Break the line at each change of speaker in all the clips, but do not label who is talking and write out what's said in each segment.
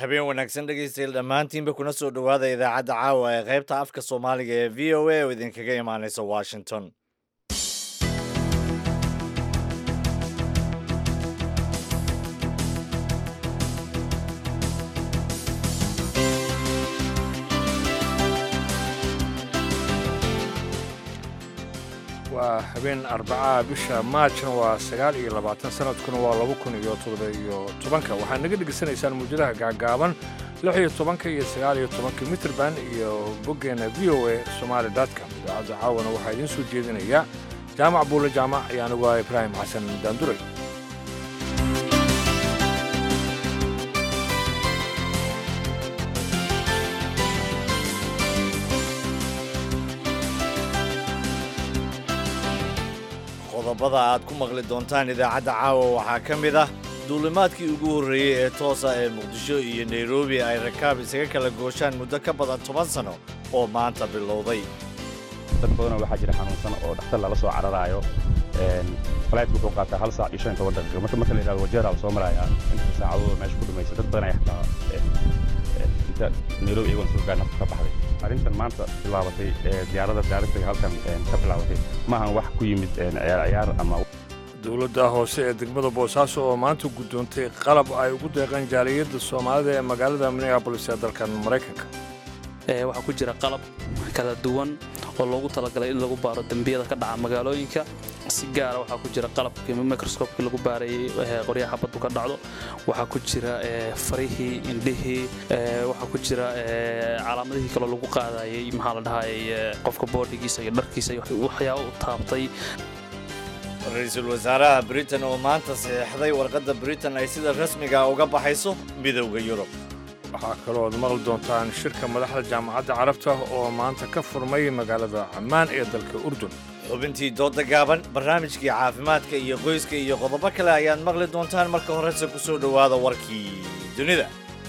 habeen wanaagsan dhegaystayaal dhammaantiinba kuna soo dhowaada idaacadda caawa ee qaybta afka soomaaliga ee v o a oo idinkaga imaanaysa washington
waa habeen arbacaha bisha maajna waa sagaal iyo labaatan sanadkuna waa laba kun iyo toddoba iyo tobanka waxaad naga dhegaysanaysaan muujadaha gaagaaban lix iyo tobanka iyo sagaal iyo tobanka mitrband iyo boggeena v o a somaali dotcom idaacadda caawana waxaa idiin soo jeedinaya jaamac buule jaamac iyo anigu ah ibraahim xasan daanduray
qodobada aad ku maqli doontaan idaacadda caawa waxaa ka mid ah duulimaadkii ugu horreeyey ee toosa ee muqdisho iyo nairobi ay rakaab isaga kala gooshaan muddo ka badan toban sano oo maanta bilowday
dad badanoo waxaa jira xanuunsan oo dhakhtar lala soo cararaayo falaydku wuxuu qaataa hal saac iyo shan iyo toban daqiiqo marka marka la yidhahdo wajeeraa la soo maraayaa inta saacadooda meesha ku dhumaysa dad badan ayaa xataa inta nairobi iyagoon soo gaar nafta ka baxday arrintan maanta bilaabatay ee diyaaradda diyaaradda halkan ka bilaabatay maahan wax ku yimid ciyaar ciyaar ama
dowladda hoose ee degmada boosaaso oo maanta guddoontay qalab ay ugu deeqeen jaaliyadda soomaalida ee magaalada minneabolis ee dalkan maraykanka
waxaa ku jira qalab kala duwan oo loogu talagalay in lagu baaro dembiyada ka dhaca magaalooyinka si gaara waxaa ku jira qalabkii microscopkii lagu baarayey qoryaha baddu ka dhacdo waxaa ku jira farihii indhihii waxaa ku jira calaamadihii kaloo lagu qaadayey maxaa la dhahayay qofka boodhigiisa iyo dharkiisa waxyaaba u taabtay
ra-iisul wasaaraha britain oo maanta saxeixday warqadda britain ay sida rasmiga uga baxayso midowda yurub
waxaa kaloo ad maqli doontaan shirka madaxda jaamacadda carabta oo maanta ka furmay magaalada cammaan ee dalka urdun
xubintii dooda gaaban barnaamijkii caafimaadka iyo qoyska iyo qodobo kale ayaad maqli doontaan marka horese ku soo dhowaada warkii dunida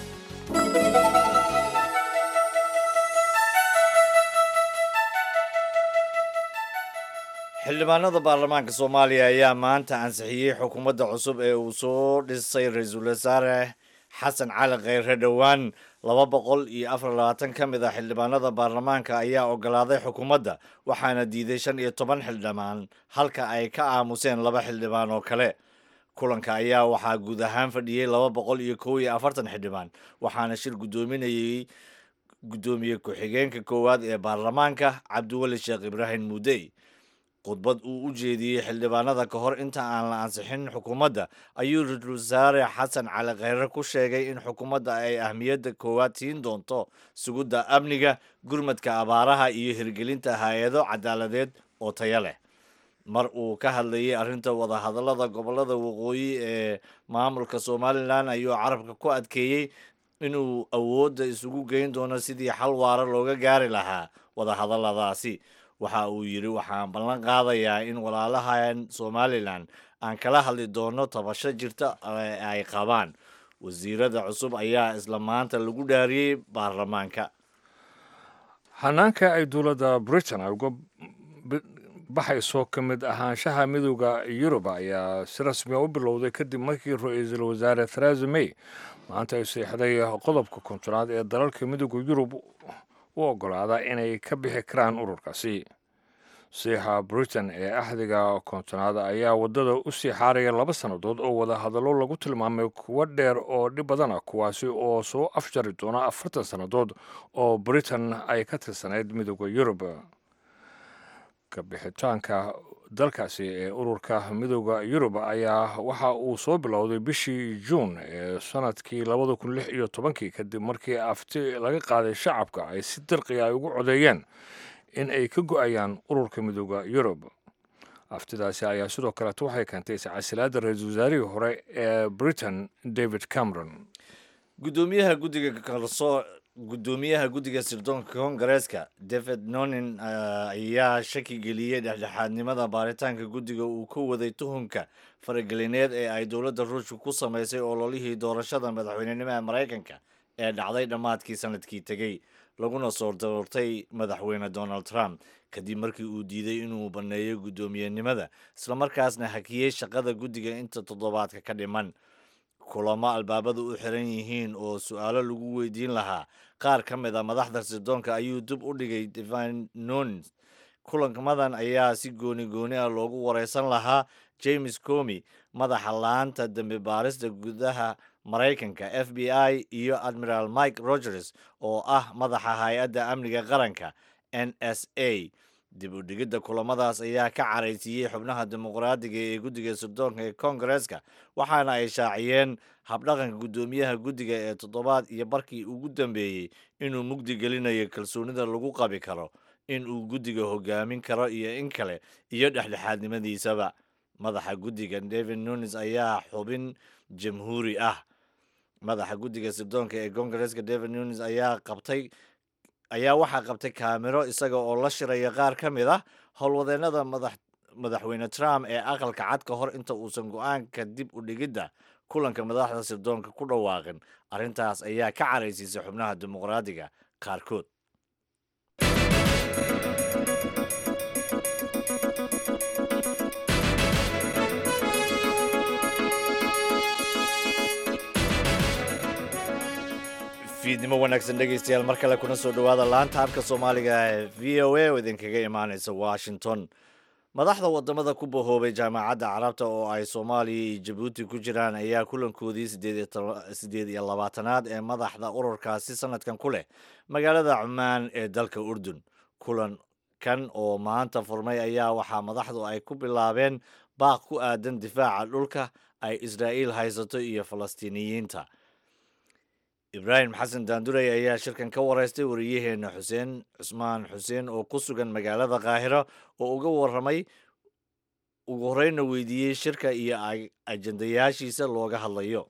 xildhibaanada baarlamaanka soomaaliya ayaa maanta ansixiyey xukuumadda cusub ee uu soo dhisay ra-iisul wasaare xasan cali kheyre dhowaan laba boqol iyo afar labaatan ka mid ah xildhibaanada baarlamaanka ayaa ogolaaday xukuumadda waxaana diiday shan iyo toban xildhibaan halka ay ka aamuseen laba xildhibaan oo kale kulanka ayaa waxaa guud ahaan fadhiyey laba boqol iyo kow iyo afartan xildhibaan waxaana shir guddoominayey guddoomiye ku-xigeenka koowaad ee baarlamaanka cabdiweli sheekh ibraahim muudey khudbad uu u jeediyey xildhibaanada ka hor inta aan la ansixin xukuumadda ayuu ra-iisul wasaare xasan cali kheyre ku sheegay in xukuumadda ay ahmiyadda koowaad siin doonto sugidda amniga gurmadka abaaraha iyo hirgelinta hay-ado cadaaladeed oo taya leh mar uu ka hadlayay arrinta wadahadallada gobollada waqooyi ee maamulka somalilan ayuu carabka ku adkeeyey inuu awoodda isugu geyn doono sidii xal waara looga gaari lahaa wadahadalladaasi waxa uu yidhi waxaan ballan qaadayaa in walaalahan somalilan aan kala hadli doono tabasho jirta ay qabaan wasiirada cusub ayaa isla maanta lagu dhaariyey baarlamaanka
hanaanka ay dowladda britain ay uga baxayso ka mid ahaanshaha midooda yurub ayaa si rasmiga u bilowday kadib markii ra-iisul wasaare theresa may maanta ay seexday qodobka kontonaad ee dalalka midooda yurub u ogolaada inay ka bixi karaan ururkaasi siixa britain ee axdiga kontonaad ayaa waddada u sii xaaraya laba sannadood oo wadahadallo lagu tilmaamay kuwo dheer oo dhib badan ah kuwaasi oo soo afjari doona afartan sannadood oo britain ay ka tirsanayd midooda yurub ka bixitaanka dalkaasi ee ururka midooda yurub ayaa waxa uu soo bilowday bishii juun ee sanadkii labada kun lix iyo tobankii kadib markii afti laga qaaday shacabka ay si dirqiya ay ugu codeeyeen in ay ka go-ayaan ururka midooda yurub aftidaasi ayaa sidoo kaleeto waxay keentay iscasilaadda ra-iisul wasaarihii hore ee britain david cameron
gudoomiyaha guddiga kalsoo guddoomiyaha guddiga sirdoonka koongareeska david nonin ayaa shaki geliyey dhexdhexaadnimada baaritaanka guddiga uu ka waday tuhunka faragelineed ee ay dowladda ruushka ku samaysay ololihii doorashada madaxweynenimada maraykanka ee dhacday dhammaadkii sanadkii tegey laguna soo doortay madaxweyne donald trump kadib markii uu diiday inuu banneeyo guddoomiyenimada islamarkaasna hakiyey shaqada guddiga inta toddobaadka ka dhiman kulamo albaabadu u xiran yihiin oo su-aalo lagu weydiin lahaa qaar ka mid a madaxda sirdoonka ayuu dib u dhigay divine nunes kulanmadan ayaa si gooni gooni ah loogu wareysan lahaa james comi madaxa laanta dembi baarista gudaha maraykanka f b i iyo admiral mike rogers oo ah madaxa hay-adda amniga qaranka n s a dib u dhigidda kulamadaas ayaa ka caraysiiyey xubnaha dimuqraadiga ee guddiga sirdoonka ee koongareeska waxaana ay shaaciyeen habdhaqanka guddoomiyaha guddiga ee toddobaad iyo barkii ugu dambeeyey inuu mugdi gelinayo kalsoonida lagu qabi karo in uu guddiga hogaamin karo iyo in kale iyo dhexdhexaadnimadiisaba madaxa guddiga david nunes ayaa xubin jamhuuri ah madaxa guddiga sirdoonka ee koongareeska david nunes ayaa qabtay ayaa waxaa qabtay kaamiro isaga oo la shiraya qaar ka mid ah howlwadeennada madax madaxweyne trump ee aqalka cad ka hor inta uusan go-aanka dib u dhigidda kulanka madaxda sirdoonka ku dhawaaqin arrintaas ayaa ka caraysiisay xubnaha dimuqraadiga qaarkood fiidnimo wanaagsan dhegaystayaal mar kale kuna soo dhowaada laanta afka soomaaliga ee v o a oo idinkaga imaaneysa washington madaxda wadamada ku bahoobay jaamacadda carabta oo ay soomaaliya iyo jabuuti ku jiraan ayaa kulankoodii sideed iyo labaatanaad ee madaxda ururkaasi sanadkan ku leh magaalada cumaan ee dalka urdun kulankan oo maanta furmay ayaa waxaa madaxdu ay ku bilaabeen baaq ku aadan difaaca dhulka ay israa'iil haysato iyo falastiiniyiinta ibraahim xasan daandurey ayaa shirkan ka wareystay wariyaheena xuseen cusmaan xuseen oo ku sugan magaalada kaahiro oo uga waramay ugu horeyna weydiiyey shirka iyo ajendayaashiisa looga hadlayo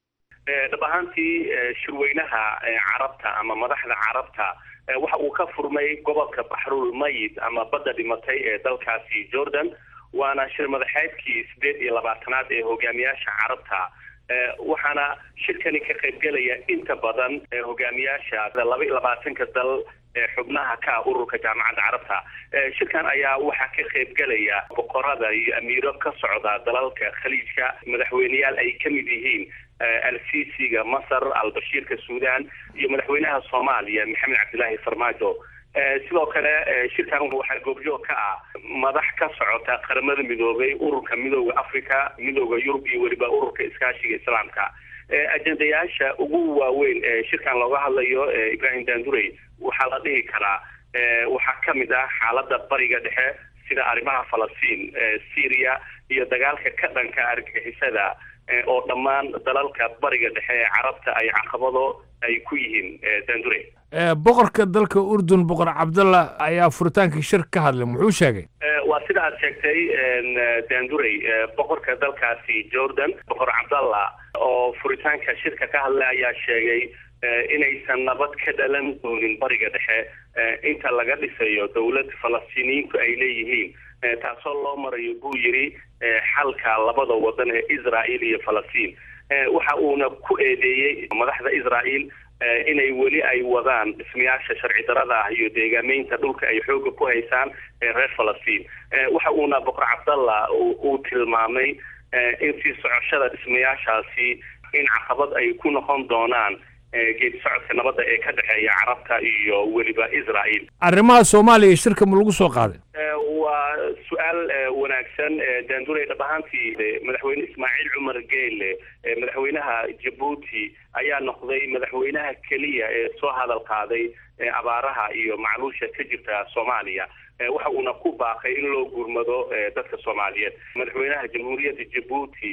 dhab ahaantii shirweynaha carabta ama madaxda carabta waxa uu ka furmay gobolka baxrul mayid ama badda dhimatay ee dalkaasi jordan waana shir madaxeedkii sideed iyo labaatanaad ee hogaamiyaasha carabta waxaana shirkani ka qaybgelaya inta badan hogaamiyaasha laba iyo labaatanka dal ee xubnaha ka ah ururka jaamacadda carabta shirkan ayaa waxaa ka qaybgelaya boqorada iyo amiiro ka socda dalalka khaliijka madaxweyneyaal ay ka mid yihiin al-sisiga masar al-bashiirka suudan iyo madaxweynaha soomaaliya maxamed cabdilaahi farmaajo sidoo kale shirkan waxaa goobjoog ka ah madax ka socota qaramada midoobay ururka midooda africa midooda yurub iyo weliba ururka iskaashiga islaamka ajendayaasha ugu waaweyn ee shirkan looga hadlayo ibrahim dandurey waxaa la dhihi karaa waxaa ka mid ah xaalada bariga dhexe sida arrimaha falastiin syria iyo dagaalka ka dhanka argagixisada oo dhammaan dalalka bariga dhexe ee carabta ay caqabado ay ku yihiin dandure
boqorka dalka urdun boqor cabdallah ayaa furitaankii shir ka hadlay muxuu sheegay
waa sida aad sheegtay dandurey boqorka dalkaasi jordan boqor cabdallah oo furitaanka shirka ka hadlay ayaa sheegay inaysan nabad ka dhalan doonin bariga dhexe inta laga dhisayo dowlad falastiiniyiintu ay leeyihiin taasoo loo marayo buu yidhi xalka labada wadan ee israel iyo falastiin waxa uuna ku eedeeyey madaxda israel inay weli ay wadaan dhismayaasha sharci darada ah iyo deegaameynta dhulka ay xooga ku haysaan reer falastiin waxa uuna boqor cabdallah uu tilmaamay in sii socoshada dhismayaashaasi in caqabad ay ku noqon doonaan geedi socodka nabadda ee ka dhexeeya carabta iyo weliba israel
arrimaha soomaaliya shirka ma lagu soo qaaday
waa su-aal wanaagsan dandurey dhab ahaantii madaxweyne ismaaciil cumar geele madaxweynaha jabuuti ayaa noqday madaxweynaha keliya ee soo hadal qaaday abaaraha iyo macluusha ka jirta soomaaliya waxa uuna ku baaqay in loo gurmado dadka soomaaliyeed madaxweynaha jamhuuriyadda jabuuti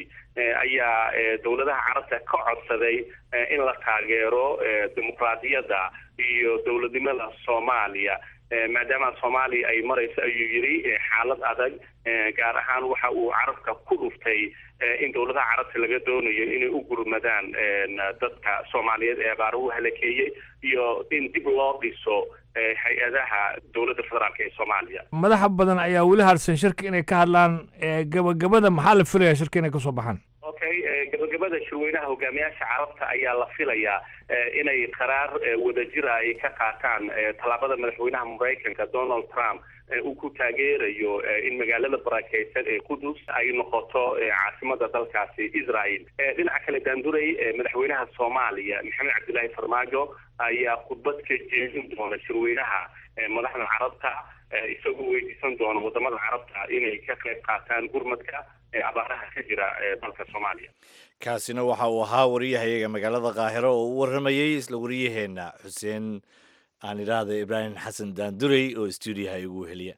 ayaa dowladaha carabta ka codsaday in la taageero dimuqraadiyadda iyo dowladnimada soomaaliya maadaama soomaaliya ay marayso ayuu yidhi xaalad adag gaar ahaan waxa uu carabka ku dhuftay in dowladaha carabta laga doonayo inay u gurmadaan dadka soomaaliyeed ee abaara u halakeeyey iyo in dib loo dhiso hay-adaha dowladda federaalk ee soomaaliya
madaxa badan ayaa weli harsan shirka inay ka hadlaan gabagabada maxaa la filaya shirka inay kasoo baxaan
okay gabagabada shirweynaha hogaamiyaasha carabta ayaa la filayaa inay qaraar wadajira ay ka qaataan tallaabada madaxweynaha maraykanka donald trump uu ku taageerayo in magaalada barakeysan ee qudus ay noqoto caasimada dalkaasi israel dhinaca kale daanduray madaxweynaha soomaaliya maxamed cabdilaahi farmaajo ayaa khudbad ka jeedin doona shirweynaha madaxda carabta isagoo weydiisan doona wadamada carabta inay ka qayb qaataan gurmadka abaaraha ka jira dalka soomaaliya
kaasina waxa uu ahaa wariyahayaga magaalada kaahiro oo u waramayey isla wariyaheena xuseen aan idhaahda ibraahim xasan daandurey oo stuudiyaha igu heliya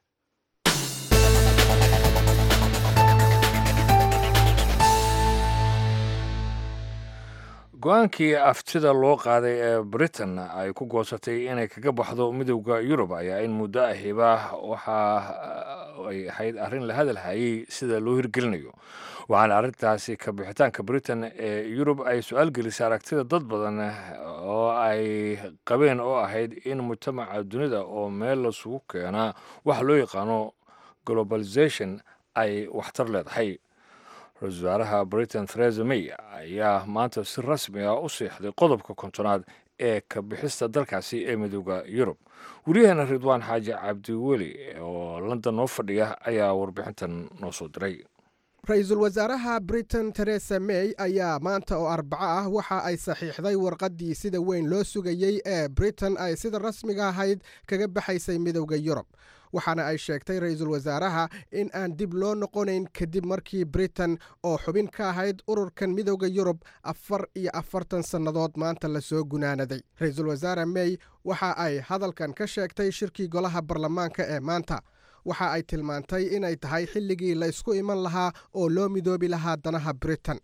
go-aankii aftida loo qaaday ee britain ay ku goosatay inay kaga baxdo midowda yurub ayaa in muddo ahiba waxa ay ahayd arrin la hadalhayay sida loo hirgelinayo waxaana arrintaasi ka bixitaanka britain ee yurub ay su-aal gelisay aragtida dad badan oo ay qabeen oo ahayd in mujtamaca dunida oo meel lasugu keenaa waxa loo yaqaano globalization ay waxtar leedahay ra-isul wasaaraha britain theresa may ayaa maanta si rasmi ah u siixday qodobka kontonaad ee ka bixista dalkaasi ee midooda yurub wariyaheena ridwaan xaaji cabdiweli oo london noo fadhiya ayaa warbixintan noo soo diray
ra-iisul wasaaraha britain teresa may ayaa maanta oo arbaco ah waxa ay saxiixday warqaddii sida weyn loo sugayey ee britain ay sida rasmiga ahayd kaga baxaysay midowda yurub waxaana ay sheegtay ra-iisul wasaaraha in aan dib loo noqonayn kadib markii britain oo xubin ka ahayd ururkan midowda yurub afar iyo afartan sannadood maanta lasoo gunaanaday ra-iisul wasaare may waxa ay hadalkan ka sheegtay shirkii golaha baarlamaanka ee maanta waxa ay tilmaantay inay tahay xilligii la ysku iman lahaa oo loo midoobi lahaa danaha britain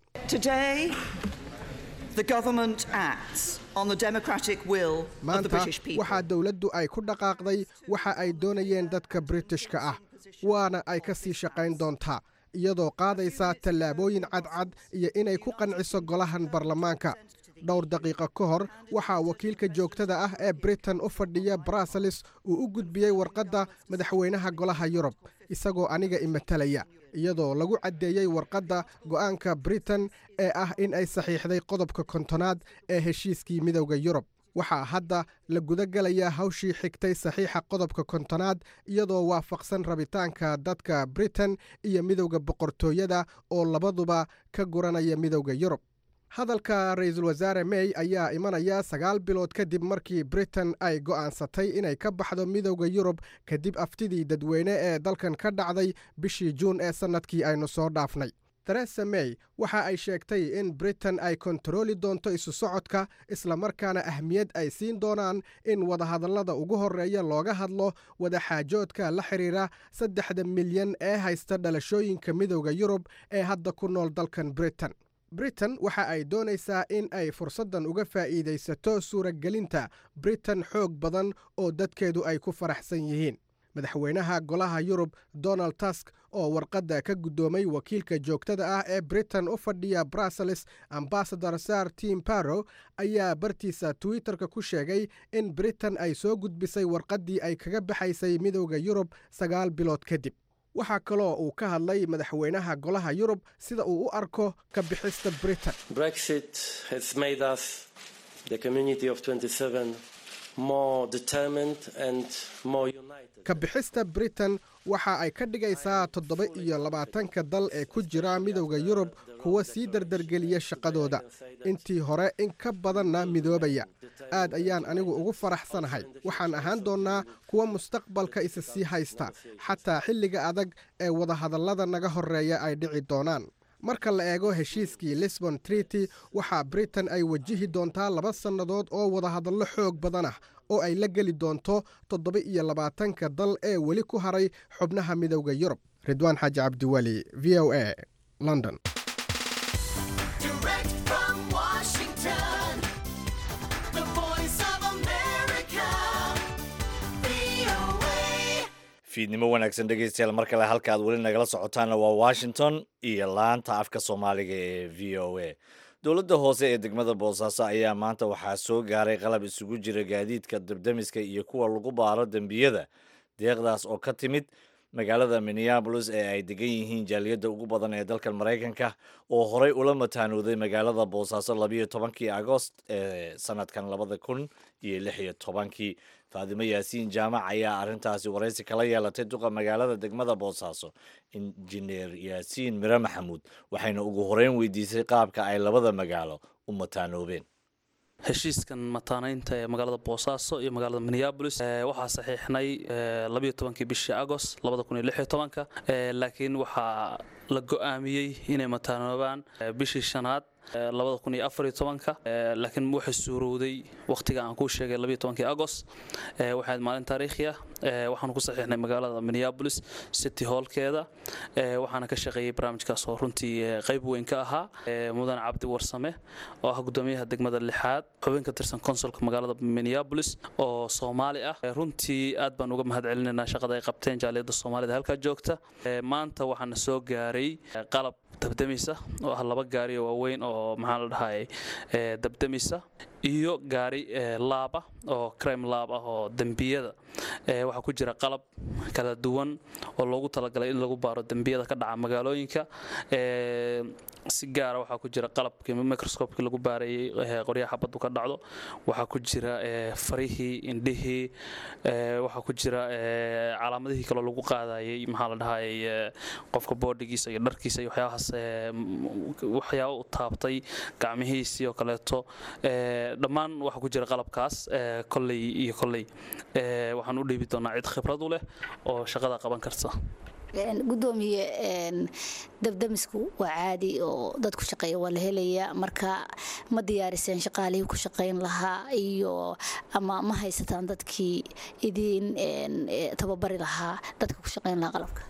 maanta waxaa dowladdu ay ku dhaqaaqday waxa ay doonayeen dadka britishka ah waana ay ka sii shaqayn doontaa iyadoo qaadaysa tallaabooyin cadcad iyo inay ku qanciso golahan baarlamaanka dhowr daqiiqo ka hor waxaa wakiilka joogtada ah ee britain u fadhiya bruseles uu u gudbiyey warqadda madaxweynaha golaha yurub isagoo aniga imatalaya iyadoo lagu caddeeyey warqadda go'aanka britain ee ah in ay saxiixday qodobka kontonaad ee heshiiskii midowda yurub waxaa hadda la gudagelayaa hawshii xigtay saxiixa qodobka kontonaad iyadoo waafaqsan rabitaanka dadka britain iyo midowda boqortooyada oo labaduba ka guranaya midowda yurub hadalka ra-iisul wasaare may ayaa imanaya sagaal bilood kadib markii britain ay go'aansatay inay ka baxdo midowda yurub kadib aftidii dadweyne ee dalkan ka dhacday bishii juun ee sannadkii aynu soo dhaafnay theresa may waxa ay sheegtay in britain ay kontarooli doonto isu socodka islamarkaana ahmiyad ay siin doonaan in wadahadallada ugu horreeya looga hadlo wadaxaajoodka la xidhiira saddexda milyan ee haysta dhalashooyinka midowda yurub ee hadda ku nool dalkan britain britain waxa ay doonaysaa in ay fursaddan uga faa'iidaysato suuragelinta britain xoog badan oo dadkeedu ay ku faraxsan yihiin madaxweynaha golaha yurub donald tusk oo warqadda ka guddoomay wakiilka joogtada ah ee britain u fadhiya bruseles ambasador sar tim barrow ayaa bartiisa twitterka ku sheegay in britain ay soo gudbisay warqaddii ay kaga baxaysay midowda yurub sagaal bilood kadib waxaa kaloo uu ka hadlay madaxweynaha golaha yurub sida uu u arko ka bixista britain ka bixista britain waxa ay ka dhigaysaa toddoba iyo labaatanka dal ee ku jira midowda yurub kuwa sii dardargeliya shaqadooda intii hore in ka badanna midoobaya aad ayaan anigu ugu faraxsanahay waxaan ahaan doonnaa kuwa mustaqbalka isa sii haysta xataa xilliga adag ee wadahadallada naga horreeya ay dhici doonaan marka la eego heshiiskii lisbon treaty waxaa britain ay wajihi doontaa laba sannadood oo wadahadallo xoog badan ah oo ay la geli doonto toddoba iyo labaatanka dal ee weli ku haray xubnaha midowda yurub ridwaan xaaji cabdiweli v o a london
fiidnimo wanaagsan dhegeystayaal mar kale halka aad weli nagala socotaanna waa washington iyo laanta afka soomaaliga ee v o a dowladda hoose ee degmada boosaaso ayaa maanta waxaa soo gaaray qalab isugu jira gaadiidka dabdamiska iyo kuwa lagu baaro dembiyada deeqdaas oo ka timid magaalada minneabolis ee ay degan yihiin jaaliyadda ugu badan ee dalkan maraykanka oo horey ula mataanooday magaalada boosaaso labayo tobankii agost ee sanadkan labada kun iyo lix iyo tobankii faadimo yaasiin jaamac ayaa arrintaasi waraysi kala yeelatay duqa magaalada degmada boosaaso injineer yaasiin mire maxamuud waxayna ugu horeyn weydiisay qaabka ay labada magaalo u mataanoobeen
heshiiskan mataanaynta ee magaalada boosaaso iyo magaalada minneabolis waxaa saxiixnay labayo tobankii bishii agost labada kun iyo lix iyo tobanka laakiin waxaa la go-aamiyey inay mataanoobaan bishii shanaad labada kun iyo afariyo tobanka laakiin waxay suurowday wakhtiga aan kuu sheegay labayo tobankii agost waxayd maalin taariikhi ah waxaanu ku saxiixnay magaalada minneabolis city hallkeeda waxaana ka shaqeeyey barnaamijkaas oo runtii qayb weyn ka ahaa mudane cabdi warsame oo ah gudoomiyaha degmada lixaad xubin ka tirsan konsolka magaalada minneabolis oo soomaali ah runtii aad baan uga mahad celinaynaa shaqada ay qabteen jaaliyadda soomaalida halkaa joogta maanta waxaana soo gaaray qalab dabdamisa oo ah laba gaari oo waaweyn oo maxaa la dhahay dabdamisa iyo gaari laaba oo crime laab ah oo dembiyada waxaa ku jira qalab kala duwan oo loogu talagalay in lagu baaro dembiyada ka dhaca magaalooyinka si gaara waxaa ku jira qalabkii microscopekii lagu baarayey qoryaha xabaddu ka dhacdo waxaa ku jira farihii indhihii waxaa ku jira calaamadihii kaloo lagu qaadayey maxaa la dhahay qofka boodhigiisa iyo dharkiisa iyo waxyaabahaas waxyaaba u taabtay gacmihiisii oo kaleeto dhammaan waxaa ku jira qalabkaas kolley iyo kolley waxaan u dhiibi doonaa cid khibrad u leh oo shaqada qaban karta
gudoomiye dabdamisku waa caadi oo dad ku shaqeeya waa la helayaa marka ma diyaariseen shaqaalihii ku shaqayn lahaa iyo ama ma haysataan dadkii idiin tababari lahaa dadka ku shaqayn lahaa qalabka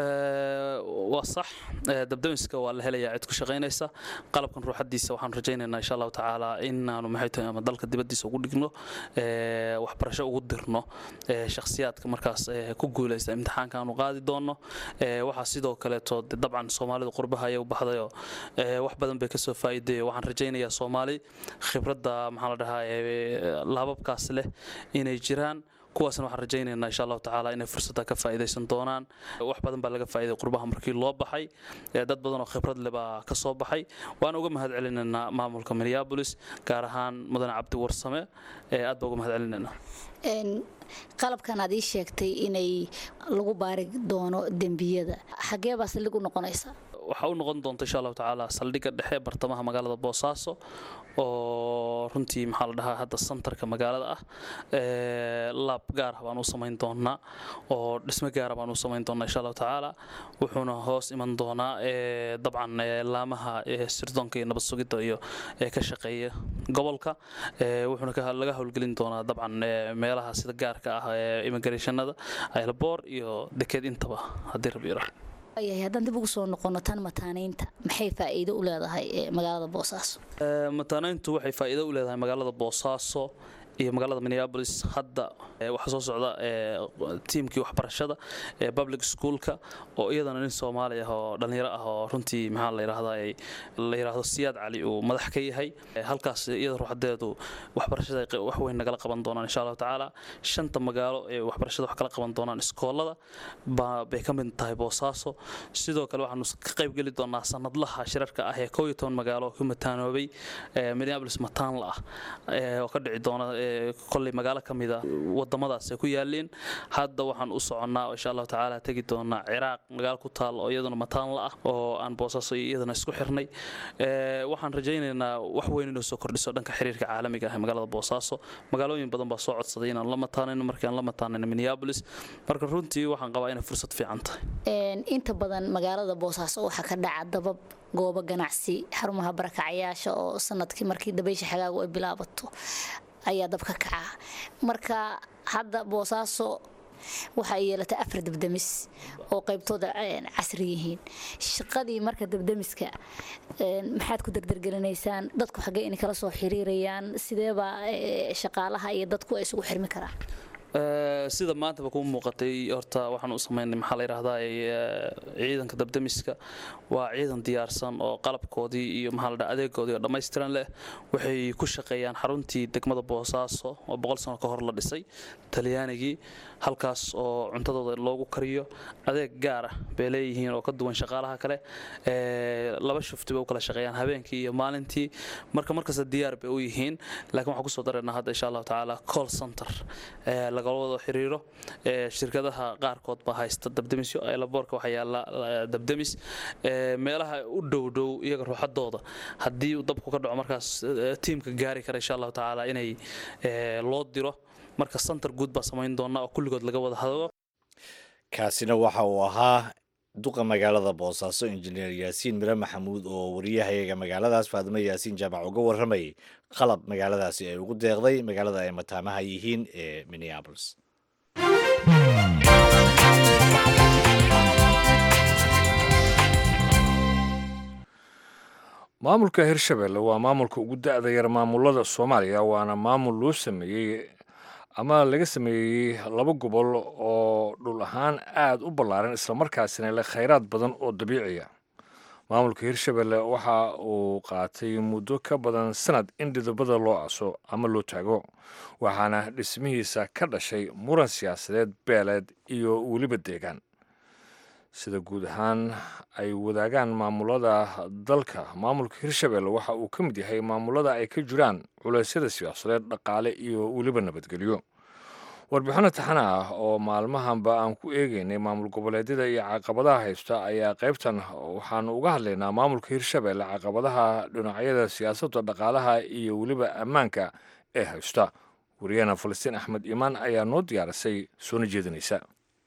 waa sax dabdamiska waa la helayaa cid ku shaqaynaysa qalabkan ruuxadiisa waxaan rajaynaynaa insha allahu tacaala inaanu maxay tahay ama dalka dibaddiisa ugu dhigno waxbarasho ugu dirno shakhsiyaadka markaas ku guulaysta imtixaanka aanu qaadi doonno waxaa sidoo kaleeto dabcan soomaalidu qurbaha ayay u baxdayoo wax badan bay kasoo faa'iideeyo waxaan rajaynayaa soomaali khibradda maxaa la dhahaa laababkaas leh inay jiraan kuwaasna waxaan rajaynaynaa insha allahu tacaala inay fursadda ka faa'iidaysan doonaan wax badan baa laga faa'iiday qurbaha markii loo baxay dad badan oo khibrad leh baa ka soo baxay waan uga mahad celinaynaa maamulka minneabolis gaar ahaan mudane cabdi warsame aad baa uga mahad celinaynaa
qalabkan aad ii sheegtay inay lagu baari doono dembiyada xagee baa saldhig u noqonaysa
waxaa u noqon doonta insha allahu tacaala saldhigga dhexe bartamaha magaalada boosaaso oo runtii maxaa la dhahaa hadda santarka magaalada ah laab gaar ah baan u samayn doonaa oo dhismo gaara baan u samayn doonaa insha allahu tacaala wuxuuna hoos iman doonaa dabcan laamaha sirdoonka iyo nabad sugidda iyo ka shaqeeya gobolka wuxuuna laga howlgelin doonaa dabcan meelaha sida gaarka ah immigrationada aylboor iyo dekeed intaba haddii rabi yiraahdo
yahay haddaan dib ugu soo noqono tan mataanaynta maxay faa'iido u leedahay magaalada boosaaso
mataanayntu waxay faa'iido u leedahay magaalada boosaaso iyo magaalada minneabolis hadda waxaa soo socda tiimkii waxbarashada ee public schoolka oo iyadana nin soomaali ah oo dhallinyaro ah oo runtii maxaa la yidhahdaa la yidhaahdo siyaad cali uu madax ka yahay halkaas iyada ruuxadeedu waxbarashada wax weyn nagala qaban doonaan insha allahu tacaala shanta magaalo ee waxbarashada wax kala qaban doonaan iskoolada bay ka mid tahay boosaaso sidoo kale waxaanu ka qayb geli doonaa sanadlaha shirarka ah ee koo iyo toban magaalo ku mataanoobay minneabolis mataanla ah oo ka dhici doona kolley magaalo ka mida wadamadaas ay ku yaaliin hadda waxaan u soconnaa insha allahu tacaala tegi doonaa ciraaq magaalo ku taal oo iyaduna mataanla ah oo aan boosaaso iyadana isku xirnay waxaan rajaynaynaa wax weyn inuu soo kordhiso dhanka xiriirka caalamiga ah ee magaalada boosaaso magaalooyin badan baa soo codsaday inaan la mataanayno markii aan la mataanayno minneabolis marka runtii waxaan qabaa inay fursad fiican tahay
inta badan magaalada boosaaso waxaa ka dhaca dabab goobo ganacsi xarumaha barakacyaasha oo sanadkii markii dabaysha xagaagu ay bilaabato ayaa dabka kaca marka hadda boosaaso waxa ay yeelatay afar dabdamis oo qaybtooda casri yihiin shaqadii marka dabdamiska maxaad ku degdergelinaysaan dadku xaggee inay kala soo xiriirayaan sideebaa shaqaalaha iyo dadku ay isugu xirmi karaan
sida maantaba kuu muuqatay horta waxaan u samaynay maxaa la yidhahdaa ciidanka dabdamiska waa ciidan diyaarsan oo qalabkoodii iyo maxaa la dhaha adeegoodii oo dhammaystiran leh waxay ku shaqeeyaan xaruntii degmada boosaaso oo boqol sano ka hor la dhisay talyaanigii halkaas oo cuntadooda loogu kariyo adeeg gaar ah bay leeyihiin oo ka duwan shaqaalaha kale laba shufti bay u kala shaqeeyaan habeenkii iyo maalintii marka markasta diyaar bay u yihiin laakiin waxaan kusoo dareynaa hadda insha allahu tacaala call center lagala wada xiriiro shirkadaha qaarkood baa haysta dabdemisyo laboorka waxaa yaala dabdemis meelaha u dhow dhow iyaga ruuxadooda haddii uu dabku ka dhaco markaas tiimka gaari kara insha allahu tacaala inay loo diro marka center guud baa samayn doona oo kulligood laga wada hadlo
kaasina waxa uu ahaa duqa magaalada boosaaso injineer yaasiin mire maxamuud oo wariyahayaga magaaladaas faadimo yaasiin jaamac uga warramayay qalab magaaladaasi ay ugu deeqday magaalada ay mataamaha yihiin ee minneabolis
maamulka hirshabelle waa maamulka ugu da-da yar maamulada soomaaliya waana maamul loo sameeyey ama laga sameeyey laba gobol oo dhul ahaan aada u ballaaran islamarkaasina leh khayraad badan oo dabiiciya maamulka hirshabelle waxa uu qaatay muddo ka badan sanad in dhidabada loo aso ama loo taago waxaana dhismihiisa ka dhashay muran siyaasadeed beeleed iyo weliba deegaan sida guud ahaan ay wadaagaan maamulada dalka maamulka hirshabelle waxa uu ka mid yahay maamulada ay ka jiraan culeysyada siyaasadeed dhaqaale iyo weliba nabadgelyo warbixino taxana ah oo maalmahanba aan ku eegeynay maamul goboleedyada iyo caqabadaha haysta ayaa qaybtan waxaanu uga hadlaynaa maamulka hirshabelle caqabadaha dhinacyada siyaasadda dhaqaalaha iyo weliba ammaanka ee haysta wariyahena falastiin axmed iimaan ayaa noo diyaarisay soona jeedinaysa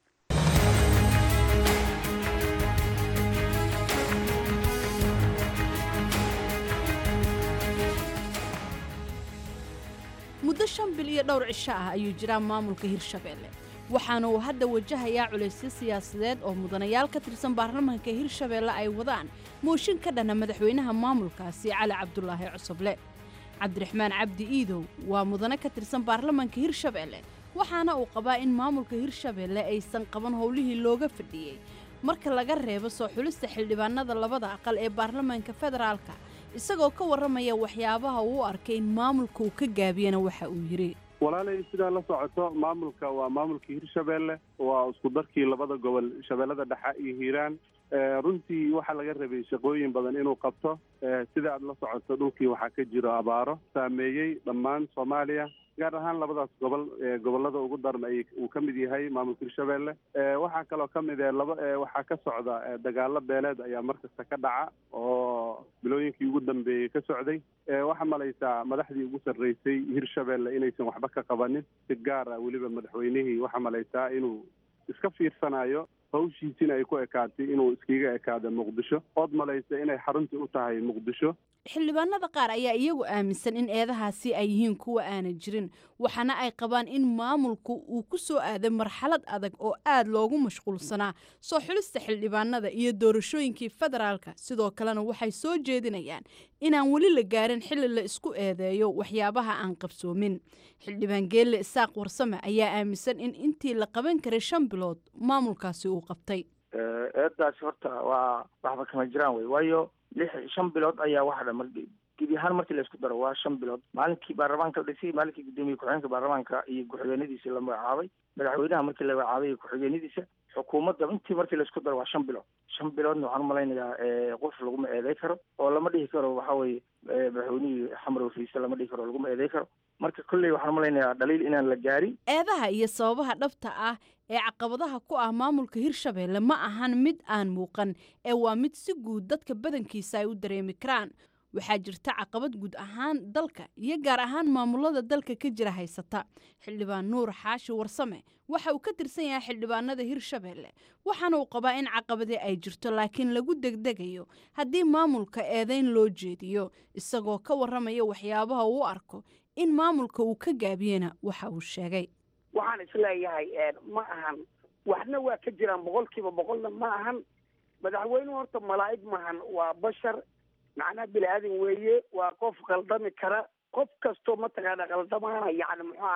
muddo shan bil iyo dhowr cisho ah ayuu jiraa maamulka hirshabelle waxaana uu hadda wajahayaa culaysyo siyaasadeed oo mudanayaal ka tirsan baarlamaanka hirshabelle ay wadaan mooshin ka dhana madaxweynaha maamulkaasi cali cabdulaahi cusuble cabdiraxmaan cabdi iidow waa mudane ka tirsan baarlamaanka hirshabelle waxaana uu qabaa in maamulka hirshabelle aysan qaban howlihii looga fadhiyey marka laga reebo soo xulista xildhibaanada labada aqal ee baarlamaanka federaalka isagoo ka warramaya waxyaabaha uu u arkay in maamulka uu ka gaabiyana waxa uu yidhi
walaalay sidaa la socoto maamulka waa maamulkii hirshabelle waa isku darkii labada gobol shabeellada dhexe iyo hiiraan runtii waxaa laga rabay shaqooyin badan inuu qabto sida aad la socoto dhulkii waxaa ka jiro abaaro saameeyey dhammaan soomaaliya gaar ahaan labadaas gobol gobollada ugu daran ay uu ka mid yahay maamulka hirshabelle waxaa kaloo ka mid e laba waxaa ka socda dagaalo beeleed ayaa markasta ka dhaca oo bilooyinkii ugu dambeeyey ka socday waxaa malaysaa madaxdii ugu sarreysay hirshabelle inaysan waxba ka qabanin si gaar ah weliba madaxweynihii waxaa malaysaa inuu iska fiirsanayo hawshiisina ay ku ekaatay inuu iskiga ekaado muqdisho ood malaysa inay xaruntii u tahay muqdisho
xildhibaanada qaar ayaa iyagu aaminsan in eedahaasi ay yihiin kuwa aanan jirin waxaana ay qabaan in maamulku uu ku soo aaday marxalad adag oo aad loogu mashquulsanaa soo xulista xildhibaanada iyo doorashooyinkii federaalka sidoo kalena waxay soo jeedinayaan inaan weli la gaarin xilli la isku eedeeyo waxyaabaha aan qabsoomin xildhibaan geelle isaaq warsame ayaa aaminsan in intii la qaban karay shan bilood maamulkaasi uu qabtay
eedaasi horta waa waxba kama jiraan wey waayo lix shan bilood ayaa waxa dhan mar gebi ahaan markii la isku daro waa shan bilood maalinkii baarlamaanka la dhisay maalinkii guddoomiye ku-xigeenka baarlamaanka iyo ku-xigeenadiisa la magacaabay madaxweynaha markii la magacaabay iyo ku-xigeenadiisa xukuumadda intii markii la isku daro waa shan bilood shan biloodna waxaan umalaynayaa qof laguma eeday karo oo lama dhihi karo waxa weye madaxweynihii xamar wafiise lama dhihi karo laguma eeday karo marka kolley waxaan umalaynayaa dhaliil inaan la gaarin
eedaha iyo sababaha dhabta ah ee caqabadaha ku ah maamulka hirshabelle ma ahan mid aan muuqan ee waa mid si guud dadka badankiisa ay u dareemi karaan waxaa jirta caqabad guud ahaan dalka iyo gaar ahaan maamulada dalka ka jira haysata xildhibaan nuur xaashi warsame waxa uu ka tirsan yahay xildhibaanada hirshabelle waxaana uu qabaa in caqabadii ay jirto laakiin lagu degdegayo haddii maamulka eedayn loo jeediyo isagoo ka warramaya waxyaabaha uu arko in maamulka uu ka gaabiyena waxa uu sheegay
waxaan isleeyahay ma ahan waxna waa ka jiraan boqolkiiba boqolna ma ahan madaxweynuhu horta malaa'ig maahan waa bashar macnaha bini aadan weeye waa qof qaldami kara qof kastoo mataqaana qaldamaana yacni muxuu ahaa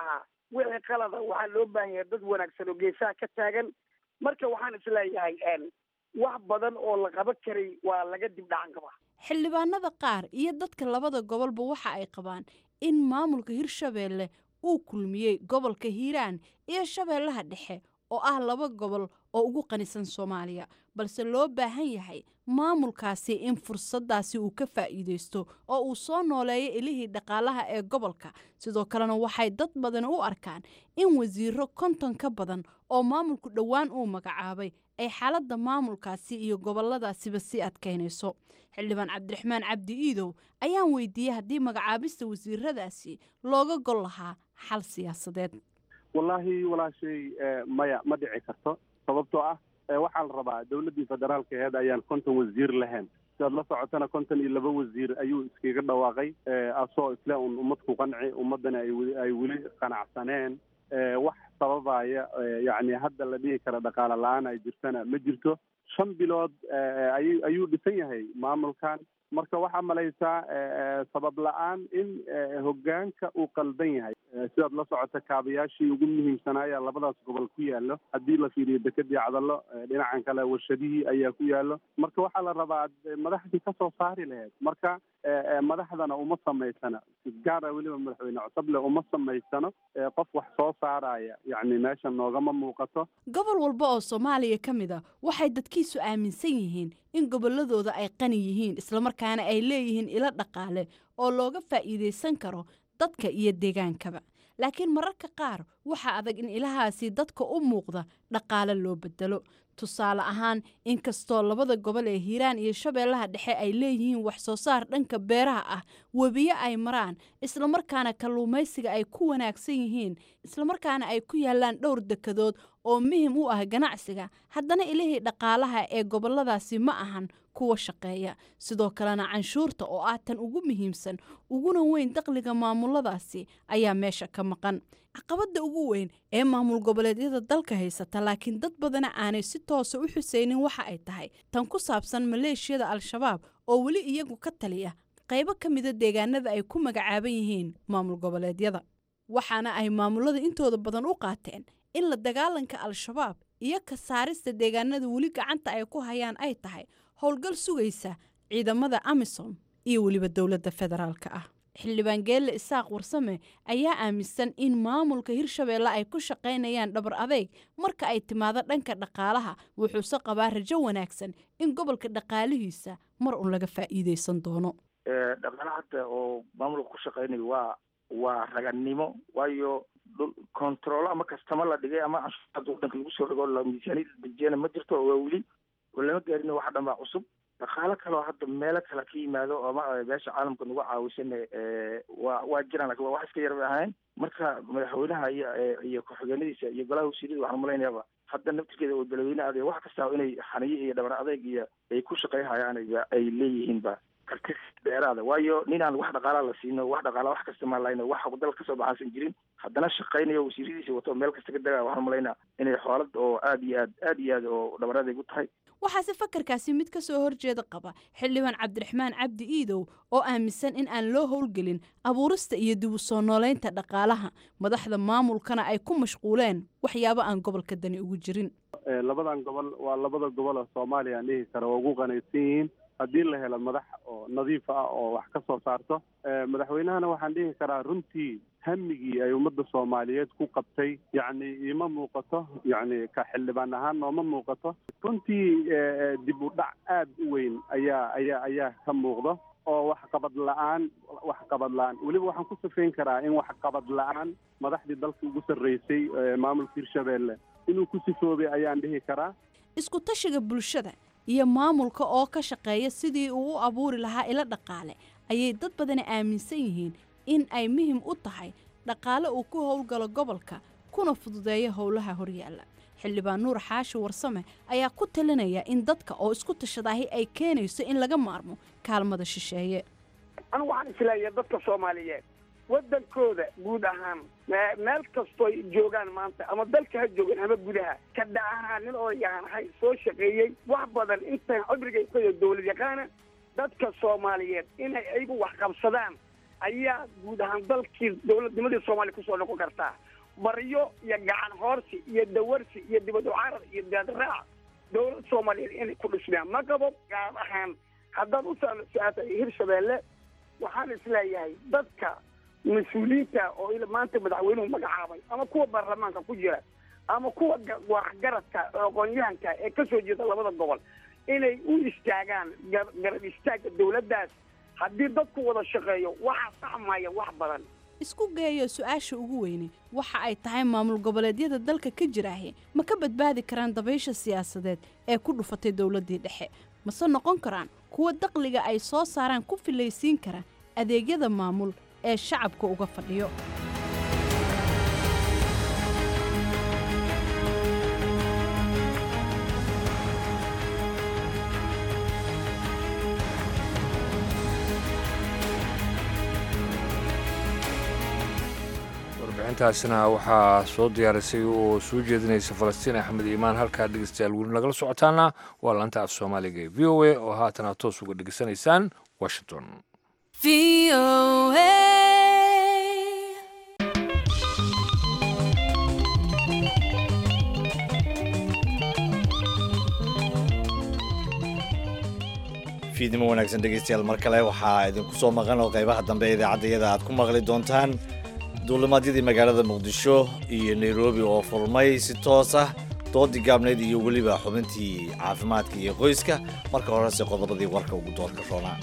wixii qalada waxaa loo baahan yahay dad wanaagsan oo geesaha ka taagan marka waxaan isleeyahay wax badan oo la qaban karay waa laga dib dhacan kabaa
xildhibaanada qaar iyo dadka labada gobolba waxa ay qabaan in maamulka hirshabeelle uu kulmiyey gobolka hiiraan iyo shabeellaha dhexe oo ah laba gobol oo ugu qanisan soomaaliya balse loo baahan yahay maamulkaasi in fursaddaasi uu ka faa'iidaysto oo uu soo nooleeyo ilihii dhaqaalaha ee gobolka sidoo kalena waxay dad badan u arkaan in wasiiro konton ka badan oo maamulku dhowaan uu magacaabay ay xaaladda maamulkaasi iyo goboladaasiba sii adkaynayso xildhibaan cabdiraxmaan cabdi iidow ayaan weydiiyey haddii magacaabista wasiiradaasi looga gol lahaa xal siyaasadeed
wallaahi walaashay maya ma dhici karto sababtoo ah waxaa la rabaa dowladdii federaalka aheed ayaan konton wasiir lahayn sidaad la socotana konton iyo laba wasiir ayuu iskaga dhawaaqay asoo isle un ummad ku qanci ummaddana ay weli qanacsaneen wax sababaya yacni hadda la dhihi kara dhaqaale la-aan ay jirtana ma jirto shan bilood ay ayuu dhisan yahay maamulkan marka waxaa malaysaa sabab la-aan in hoggaanka uu qaldan yahay sidaad la socota kaabayaashii ugu muhiimsanaaya labadaas gobol ku yaallo haddii la fiiriyo dekedii cadallo dhinacan kale warshadihii ayaa ku yaallo marka waxaa la rabaa madaxdii kasoo saari lahayd marka madaxdana uma samaysana gaara weliba madaxweyne cosoble uma samaysano qof wax soo saaraya yacni meesha noogama muuqato
gobol walba oo soomaaliya ka mid a waxay dadkiisu aaminsan yihiin in gobolladooda ay qani yihiin islamarkaana ay leeyihiin ilo dhaqaale oo looga faa'iidaysan karo dadka iyo deegaankaba laakiin mararka qaar waxaa adag in ilahaasi dadka u muuqda dhaqaale loo bedelo tusaale ahaan inkastoo labada gobol ee hiiraan iyo shabeellaha dhexe ay leeyihiin wax soo saar dhanka beeraha ah webiyo ay maraan islamarkaana kalluumaysiga ay ku wanaagsan yihiin islamarkaana ay ku yaallaan dhowr dekadood oo muhim u ah ganacsiga haddana ilihii dhaqaalaha ee gobolladaasi ma ahan kuwa shaqeeya sidoo kalena canshuurta oo ah tan ugu muhiimsan uguna weyn dakhliga maamuladaasi ayaa meesha ka maqan caqabadda ugu weyn ee maamul goboleedyada dalka haysata laakiin dad badana aanay si toosa u xuseynin waxa ay tahay tan ku saabsan maleeshiyada al-shabaab oo weli iyagu ka taliya qaybo ka mida deegaanada ay ku magacaaban yihiin maamul goboleedyada waxaana ay maamulada intooda badan u qaateen in la dagaalanka al-shabaab iyo ka saarista deegaanada weli gacanta ay ku hayaan ay tahay howlgal sugaysa ciidamada amisom iyo weliba dowladda federaalka ah xildhibaan geelle isaaq warsame ayaa aaminsan in maamulka hirshabeelle ay ku shaqaynayaan dhabar adeyg marka ay timaado dhanka dhaqaalaha wuxuuse qabaa rajo wanaagsan in gobolka dhaqaalihiisa mar un laga faa'iidaysan doono
dhaqaala hadda oo maamulka ku shaqaynayo waa waa raganimo waayo dhul control ama kastama la dhigay ama canshuurada wadanka lagu soo dhigo miisaaniyada dejiyana ma jirto oo waa weli oo lama gaarin wax dhan baa cusub dhaqaalo kale oo hadda meelo kale ka yimaado ama meesha caalamka nagu caawisan waa waa jiraan lakin waa wax iska yar bay ahayn marka madaxweynaha iyo iyo ku-xigeenadiisa iyo golaha wasiirada waxaan malaynayaaba hadda naftirkeeda oo beladweyne aday wax kasta inay xaniyo iyo dhabar adeyg iyo ay ku shaqayhayaan ay leeyihiinba karti dheeraada waayo nin aan wax dhaqaalaa la siino wax dhaqaala wax kasta maan lahayno wax dal kasoo baxaasan jirin haddana shaqaynayo wasiiradiisa wato meel kasta ka dagaya waxaan malaynaa inay xoolad oo aad iyo aad aad iyo aad oo dhabar adeyg u tahay
waxaase fakarkaasi mid ka soo horjeeda qaba xildhibaan cabdiraxmaan cabdi iidow oo aaminsan in aan loo howlgelin abuurista iyo dib u soo nooleynta dhaqaalaha madaxda maamulkana ay ku mashquuleen waxyaabo aan gobolka dani ugu jirin
labadan gobol waa labada gobol oo soomaaliya aan dhihi kara waa ugu qanaysan yihiin haddii la helo madax oo nadiif ah oo wax ka soo saarto madaxweynahana waxaan dhihi karaa runtii hamigii ay ummadda soomaaliyeed ku qabtay yacni ima muuqato yacni ka xildhibaan ahaan nooma muuqato runtii dib u dhac aad u weyn ayaa ayaa ayaa ka muuqdo oo waxqabad la-aan waxqabad la-aan weliba waxaan ku safeyn karaa in waxqabad la-aan madaxdii dalka ugu sarreysay maamulka hirshabeelle inuu ku sifoobay ayaan dhihi karaa
isku tashiga bulshada iyo maamulka oo ka shaqeeya sidii uu u abuuri lahaa ilo dhaqaale ayay dad badani aaminsan yihiin in ay muhim u tahay dhaqaale uu ku howlgalo gobolka kuna fududeeyo howlaha horyaalla xildhibaan nuur xaashi warsame ayaa ku talinaya in dadka oo isku tashadaahi ay keenayso in laga maarmo kaalmada shisheeye
anigu waxaan isleeyahay dadka soomaaliyeed waddankooda guud ahaan meel kastooy joogaan maanta ama dalka ha joogaan ama gudaha ka dhacahaa nin odayaanahay soo shaqeeyey wax badan intaan cimrigay ku dowlad yaqaana dadka soomaaliyeed inay ayagu wax qabsadaan ayaa guud ahaan dalkii dowladnimadii soomaaliya kusoo noqon kartaa baryo iyo gacan hoorsi iyo dawarsi iyo dibad ucarar iyo daadraac dowlad soomaaliyeed inay ku dhismayaan ma qabo gaar ahaan haddaad u su-aata hirshabeelle waxaan isleeyahay dadka mas-uuliyiinta oo maanta madaxweynuhu magacaabay ama kuwa baarlamaanka ku jira ama kuwa waxgaradka aqoon-yahanka ee kasoo jeeda labada gobol inay u istaagaan garab istaaga dowladdaas haddii dadku wada shaqeeyo waxaa saxmaya wax badan
isku geeyo su-aasha ugu weyne waxa ay tahay maamul goboleedyada dalka ka jiraahe ma ka badbaadi karaan dabaysha siyaasadeed ee ku dhufatay dowladdii dhexe mase noqon karaan kuwa daqliga ay soo saaraan ku filaysiin kara adeegyada maamul ee shacabka uga fadhiyo
warbixintaasina waxaa soo diyaarisay oo soo jeedinaysa falastiin axmed iimaan halkaa dhegeystayaal weli nagala socotaana waa laanta af soomaaliga ee v o a oo haatan aad toos uga dhegeysanaysaan washington
fiidnimo wanaagsan dhegeystayaal mar kale waxaa idinku soo maqan oo qaybaha dambe ee idaacaddayada aad ku maqli doontaan duulimaadyadii magaalada muqdisho iyo nairobi oo furmay si toos ah doodii gaabnayd iyo weliba xubintii caafimaadka iyo qoyska marka horese qodobadii warka ugu doodka roonaa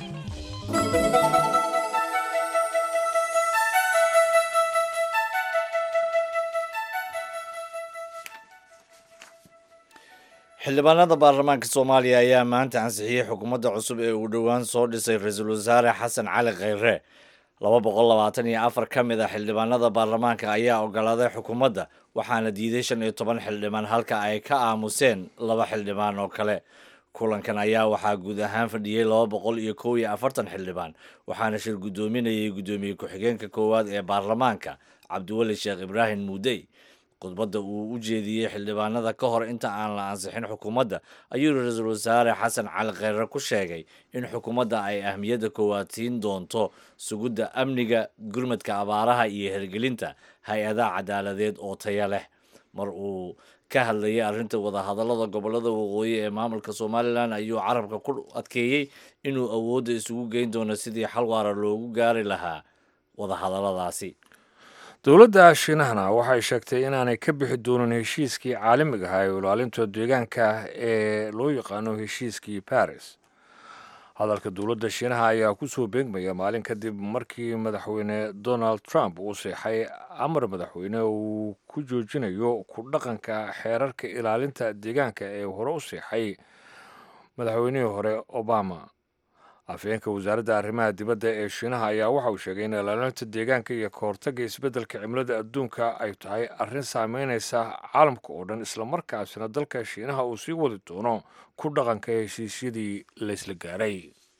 xildhibaanada baarlamaanka soomaaliya ayaa maanta ansixiyey xukuumadda cusub ee uu dhowaan soo dhisay ra-iisul wasaare xasan cali khayre laba boqol labaatan iyo afar ka mid a xildhibaanada baarlamaanka ayaa ogolaaday xukuumadda waxaana diiday shan iyo toban xildhibaan halka ay ka aamuseen laba xildhibaan oo kale kulankan ayaa waxaa guud ahaan fadhiyey laba boqol iyo kow iyo afartan xildhibaan waxaana shir guddoominayay guddoomiye ku-xigeenka koowaad ee baarlamaanka cabdiweli sheekh ibraahim muudey khudbadda uu u jeediyey xildhibaanada ka hor inta aan la ansixin xukuumadda ayuu ra-iisul wasaare xasan cali kheyre ku sheegay in xukuumadda ay ahmiyadda koowaad siin doonto sugidda amniga gurmadka abaaraha iyo hirgelinta hay-adaha cadaaladeed oo taya leh mar uu ka hadlayay arrinta wadahadallada gobollada waqooyi ee maamulka somalilan ayuu carabka ku adkeeyey inuu awoodda isugu geyn doono sidii xal waara loogu gaari lahaa wadahadalladaasi
dowladda shiinahana waxay sheegtay inaanay ka bixi doonin heshiiskii caalamiga ahaa ee ilaalinta deegaanka ee loo yaqaano heshiiskii baris hadalka dowladda shiinaha ayaa kusoo beegmaya maalin kadib markii madaxweyne donald trump uu seexay amar madaxweyne uu ku joojinayo ku dhaqanka xeerarka ilaalinta deegaanka ee hore u seexay madaxweynihii hore obama afhayeenka wasaaradda arrimaha dibadda ee shiinaha ayaa waxa uu sheegay in ilaalinta deegaanka iyo kahortagga isbeddelka cimilada adduunka ay tahay arrin saameynaysa caalamka oo dhan islamarkaasina dalka shiinaha uu sii wadi doono ku dhaqanka heshiisyadii laysla gaaray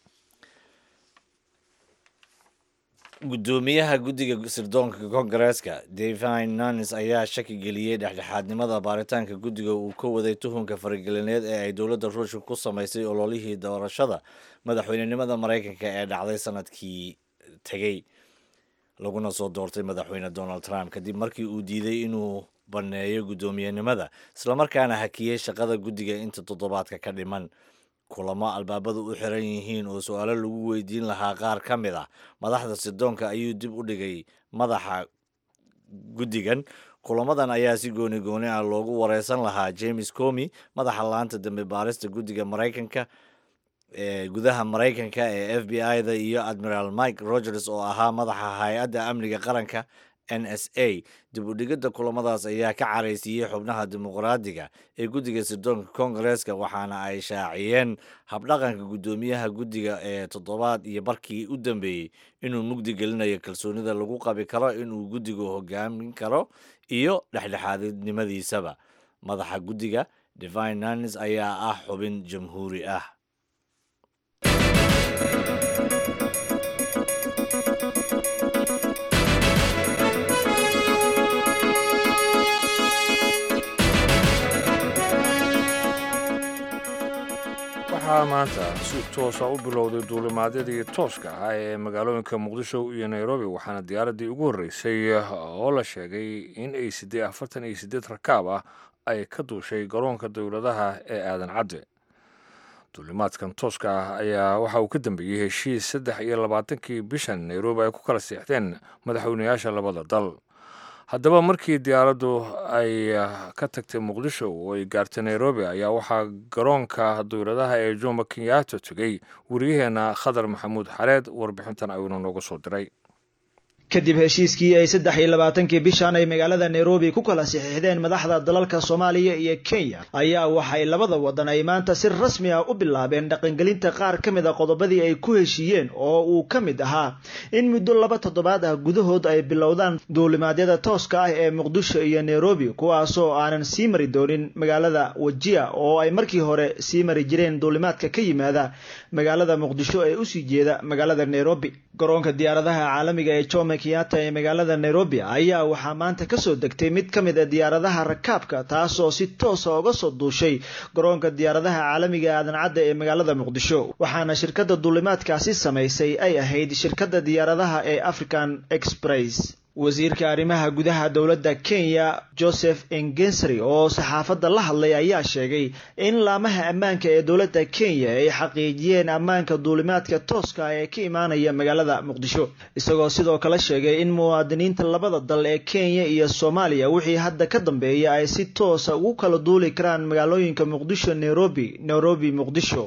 guddoomiyaha guddiga sirdoonka kongareeska davin nanis ayaa shaki geliyey dhexdhexaadnimada baaritaanka guddiga uu ka waday tuhunka faragelineed ee ay dowladda ruushka ku samaysay ololihii doorashada madaxweynenimada maraykanka ee dhacday sanadkii tegey laguna soo doortay madaxweyne donald trump kadib markii uu diiday inuu banneeyo guddoomiyenimada islamarkaana hakiyey shaqada guddiga inta toddobaadka ka dhiman kulamo albaabadu u xiran yihiin oo su-aalo lagu weydiin lahaa qaar ka mid ah madaxda sirdoonka ayuu dib u dhigay madaxa guddigan kulamadan ayaa si gooni gooni ah loogu wareysan lahaa james comi madaxa laanta dambe baarista guddiga maraykanka ee gudaha maraykanka ee f b i-da iyo admiral mike rogers oo ahaa madaxa hay-adda amniga qaranka n s a dib u dhigidda kulamadaas ayaa ka caraysiiyey xubnaha dimuqraadiga ee guddiga sirdoonka kongareeska waxaana ay shaaciyeen habdhaqanka guddoomiyaha guddiga ee toddobaad iyo barkii u dambeeyey inuu mugdi gelinayo kalsoonida lagu qabi karo inuu guddigu hogaamin karo iyo dhexdhexaadnimadiisaba madaxa guddiga divine nanis ayaa ah xubin jamhuuri ah
waxaa maanta si toosa u bilowday duulimaadyadii tooska ahaa ee magaalooyinka muqdisho iyo nairobi waxaana diyaaraddii ugu horreysay oo la sheegay in ay siddeed afartan iyo siddeed rakaab ah ay ka duushay garoonka dowladaha ee aadan cadde duulimaadkan tooska ah ayaa waxa uu ka dambeeyey heshiis saddex iyo labaatankii bishan nairobi ay ku kala seexdeen madaxweynayaasha labada dal haddaba markii diyaaraddu ay ka tagtay muqdisho oo ay gaartay nairobi ayaa waxaa garoonka dowladaha ee jomo kenyatta tegey wariyaheenna khadar maxamuud xareed warbixintan ayuuna nooga soo diray
kadib heshiiskii ay saddex iyo labaatankii bishan ay magaalada nairobi ku kala saxiixdeen madaxda dalalka soomaaliya iyo kenya ayaa waxay labada wadan ay maanta si rasmi ah u bilaabeen dhaqangelinta qaar ka mid a qodobadii ay ku heshiiyeen oo uu ka mid ahaa in muddo laba toddobaad ah gudahood ay bilowdaan duulimaadyada tooska ah ee muqdisho iyo nairobi kuwaasoo aanan sii mari doonin magaalada wajia oo ay markii hore sii mari jireen duulimaadka ka yimaada magaalada muqdisho ee usii jeeda magaalada nairobi garoonka diyaaradaha caalamiga ee jomo kenyatta ee magaalada nairobi ayaa waxaa maanta kasoo degtay mid ka mid a diyaaradaha rakaabka taasoo si toosa uga soo duushay garoonka diyaaradaha caalamiga aadan cadda ee magaalada muqdisho waxaana shirkadda duulimaadkaasi samaysay ay ahayd shirkadda diyaaradaha ee african express wasiirka arrimaha gudaha dowladda kenya joseph engensary oo saxaafadda la hadlay ayaa sheegay in laamaha ammaanka ee dowladda kenya ay xaqiijiyeen ammaanka duulimaadka tooska ee ka imaanaya magaalada muqdisho isagoo sidoo kale sheegay in muwaadiniinta labada dal ee kenya iyo soomaaliya wixii hadda ka dambeeya ay si toosa ugu kala duuli karaan magaalooyinka muqdisho nairobi nairobi muqdisho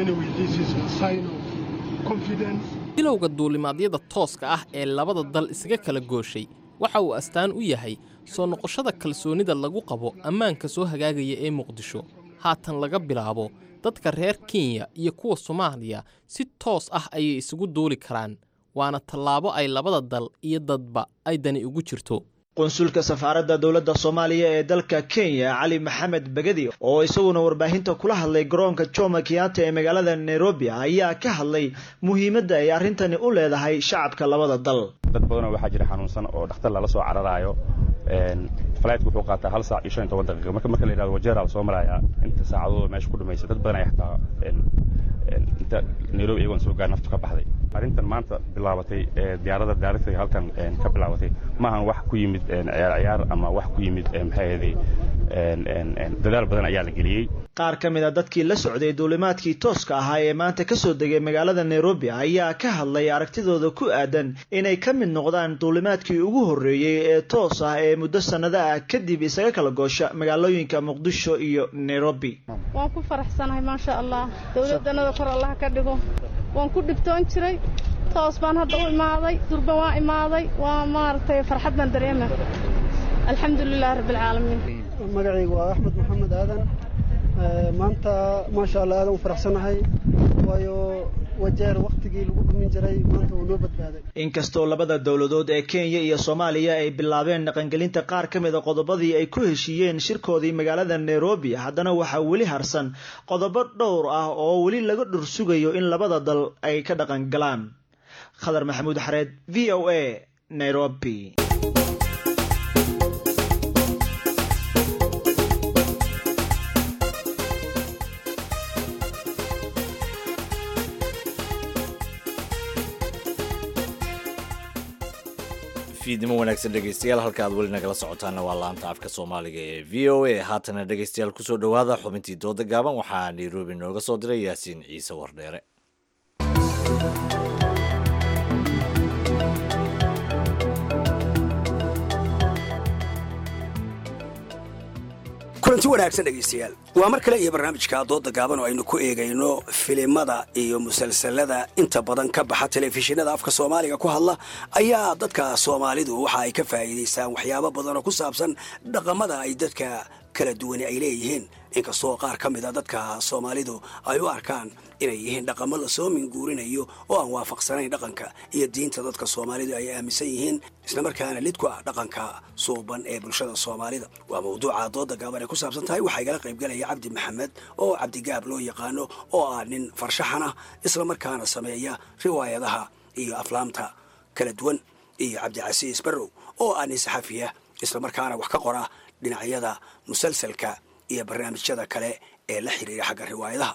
bilowga duulimaadyada tooska ah ee labada dal isaga kala gooshay waxa uu astaan u yahay soo noqoshada kalsoonida lagu qabo ammaanka soo hagaagaya ee muqdisho haatan laga bilaabo dadka reer kenya iyo kuwa soomaaliya si toos ah ayay isugu duuli karaan waana tallaabo ay labada dal iyo dadba ay dani ugu jirto
qunsulka safaaradda dowladda soomaaliya ee dalka kenya cali maxamed begedi oo isaguna warbaahinta kula hadlay garoonka jomo kenyatta ee magaalada nairobi ayaa ka hadlay muhiimadda ay arrintani u leedahay shacabka labada dal
dad badanoo waxaa jira xanuunsan oo dhakhtar lala soo cararaayo flightku wuxuu qaataa hal saac iyo shan iyo toban daqiiqa marka marka la yidhahdo wajeeraa lasoo marayaa inta saacadood meesha ku dhumaysa dad badan ay xataa inta nairobi iyagoon soo gaar naftu ka baxday arrintan maanta bilaabatay diyaaradda daaragtay halkan ka bilaabatay maahan wax ku yimid ciyaar ciyaar ama wax ku yimid maxay ahaday dadaal badan ayaa la geliyey
qaar ka mid a dadkii la socday duulimaadkii tooska ahaa ee maanta kasoo degay magaalada nairobi ayaa ka hadlay aragtidooda ku aadan inay ka mid noqdaan duulimaadkii ugu horreeyey ee toos ah ee muddo sannado ah kadib isaga kala goosha magaalooyinka muqdisho iyo nairobi
waan ku faraxsanahay maasha allah dowladdanada kor allah ka dhigo waan ku dhibtoon jiray toos baan hadda u imaaday durba waan imaaday waa maaragtay farxad baan dareema alxamdulilahi rabbilcaalamiin
magacaygu waa axmed maxamed aadan maanta maasha allah aadan u faraxsanahay waayo wajeer wakhtigii lagu dhumin jiray maanta uu noo badbaaday
inkastoo labada dowladood ee kenya iyo soomaaliya ay bilaabeen dhaqangelinta qaar ka mid a qodobadii ay ku heshiiyeen shirkoodii magaalada nairobi haddana waxaa weli harsan qodobo dhowr ah oo weli laga dhur sugayo in labada dal ay ka dhaqangalaan khadar maxamuud xareed v o a nairobi
fiidnimo wanaagsan dhegeystayaal halka aad weli nagala socotaana waa laanta afka soomaaliga ee v o a haatana dhegeystayaal kusoo dhowaada xubintii dooda gaaban waxaa nairobi nooga soo diray yaasiin ciise wardheere
kulanti wanaagsan dhegaystayaal waa mar kale iyo barnaamijka dooda gaaban oo aynu ku eegayno filimada iyo musalsalada inta badan ka baxa telefishinada afka soomaaliga ku hadla ayaa dadka soomaalidu waxa ay ka faa'iidaystaan waxyaabo badan oo ku saabsan dhaqamada ay dadka kala duwani ay leeyihiin inkastoo qaar ka mid a dadka soomaalidu ay u arkaan inay yihiin dhaqamo lasoo minguurinayo oo aan waafaqsanayn dhaqanka iyo diinta dadka soomaalidu ay aaminsan yihiin islamarkaana lid ku ah dhaqanka suuban ee bulshada soomaalida waa mawduuca dooda gaaban ay ku saabsan tahay waxaa igala qaybgalaya cabdi maxamed oo cabdigaab loo yaqaano oo ah nin farshaxan ah islamarkaana sameeya riwaayadaha iyo aflaamta kala duwan iyo cabdicasiis barrow oo ah nin saxafiya islamarkaana wax ka qora dhinacyada musalsalka iyo barnaamijyada kale ee la xiriira xagga riwaayadaha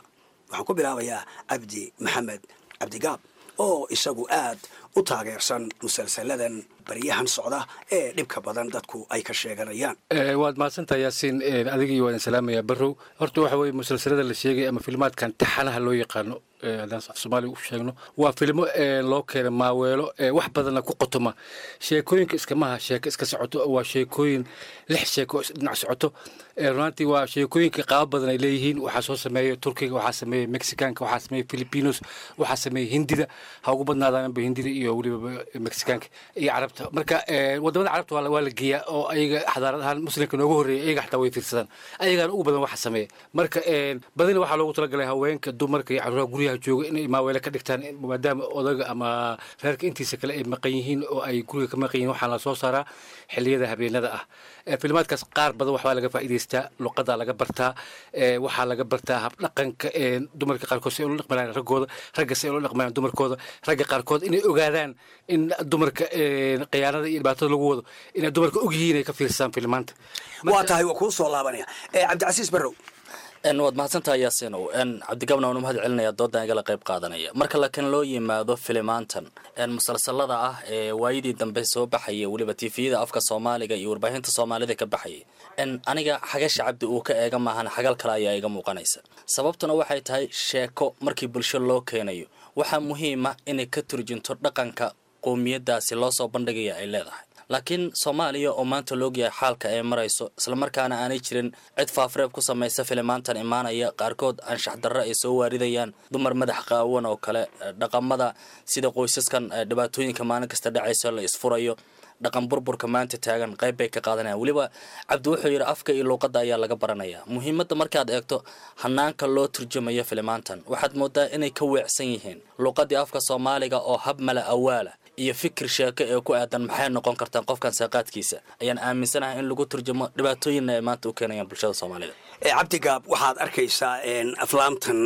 waxaan ku bilaabayaa cabdi maxamed cabdigaab oo isagu aad u taageersan musalsaladan baryahan socda ee dhibka badan dadku ay ka sheeganayaan
waad mahadsantaha yaasiin adigii waan salaamayaa barrow horta waxa weye musalsalada la sheegay ama filmaadkan taxanaha loo yaqaano haddaan af soomaaliga u sheegno waa filmo loo keena maaweelo wax badanna ku qotoma sheekooyinka iskamaha sheeko iska socoto waa sheekooyin lix sheeko dhinac socoto runaantii waa sheekooyinka qaabo badan ay leeyihiin waxaa soo sameeya turkiga waxaa sameeya mexicaanka waxaa sameeya filipinos waxaa sameeya hindida ha ugu badnaadaanba hindida iyo weliba mexicaanka iyo carabta marka wadamada carabta waa la geeyaa oo ayaga xadaarad ahaan muslimka noogu horreeya ayaga xataa way fiirsadaan ayagaana ugu badan waxa sameeya marka badina waxaa loogu talagalay haweenka dumarka iyo caruuraha guryaha jooga inay maaweele ka dhigtaan maadaama odaga ama reerka intiisa kale ay maqan yihiin oo ay guriga ka maqan yihiin waxaa la soo saaraa xilliyada habeenada ah filmaadkaas qaar badan waxbaa laga faa'iidaystaa luqadaa laga bartaa waxaa laga bartaa habdhaqanka dumarka qaarkood si ay ula dhaqmayaan raggooda ragga si ay ula dhaqmayaan dumarkooda ragga qaarkood inay ogaadaan in dumarka khiyaanada iyo dhibaatada lagu wado inay dumarka og yihiin ay ka fiirsadaan filmaanta
waa tahay waa kuu soo laabanaya cabdicasiis barrow
waad mahadsantaha yaasinow cabdigabna waan u mahad celinaya doodan igala qayb qaadanaya marka lakin loo yimaado filimaantan musalsalada ah ee waayadii dambe soo baxaya weliba tifiyada afka soomaaliga iyo warbaahinta soomaalida ka baxayay aniga xagasha cabdi uu ka eega maahan xagal kale ayaa iga muuqanaysa sababtuna waxay tahay sheeko markii bulsho loo keenayo waxaa muhiima inay ka turjunto dhaqanka qowmiyadaasi loo soo bandhigaya ay leedahay laakiin soomaaliya oo maanta loogyahay xaalka ay marayso islamarkaana aanay jirin cid faafreeb ku samaysa filimaantan imaanaya qaarkood anshax darro ay soo waaridayaan dumar madax qaawan oo kale dhaqamada sida qoysaskan dhibaatooyinka maalin kasta dhacayso la isfurayo dhaqan burburka maanta taagan qayb bay ka qaadanayaan weliba cabdi wuxuu yidhi afka iyo luuqadda ayaa laga baranaya muhiimadda markaad eegto hanaanka loo turjumayo filimaantan waxaad moodaa inay ka weecsan yihiin luuqaddii afka soomaaliga oo hab mala awaala iyo fikir sheeko ee ku aadan maxay noqon kartaan qofkan saaqaadkiisa ayaan aaminsanahay in lagu turjumo dhibaatooyinna ay maanta u keenayaan bulshada soomaalida
cabdigaab waxaad arkaysaa aflaamtan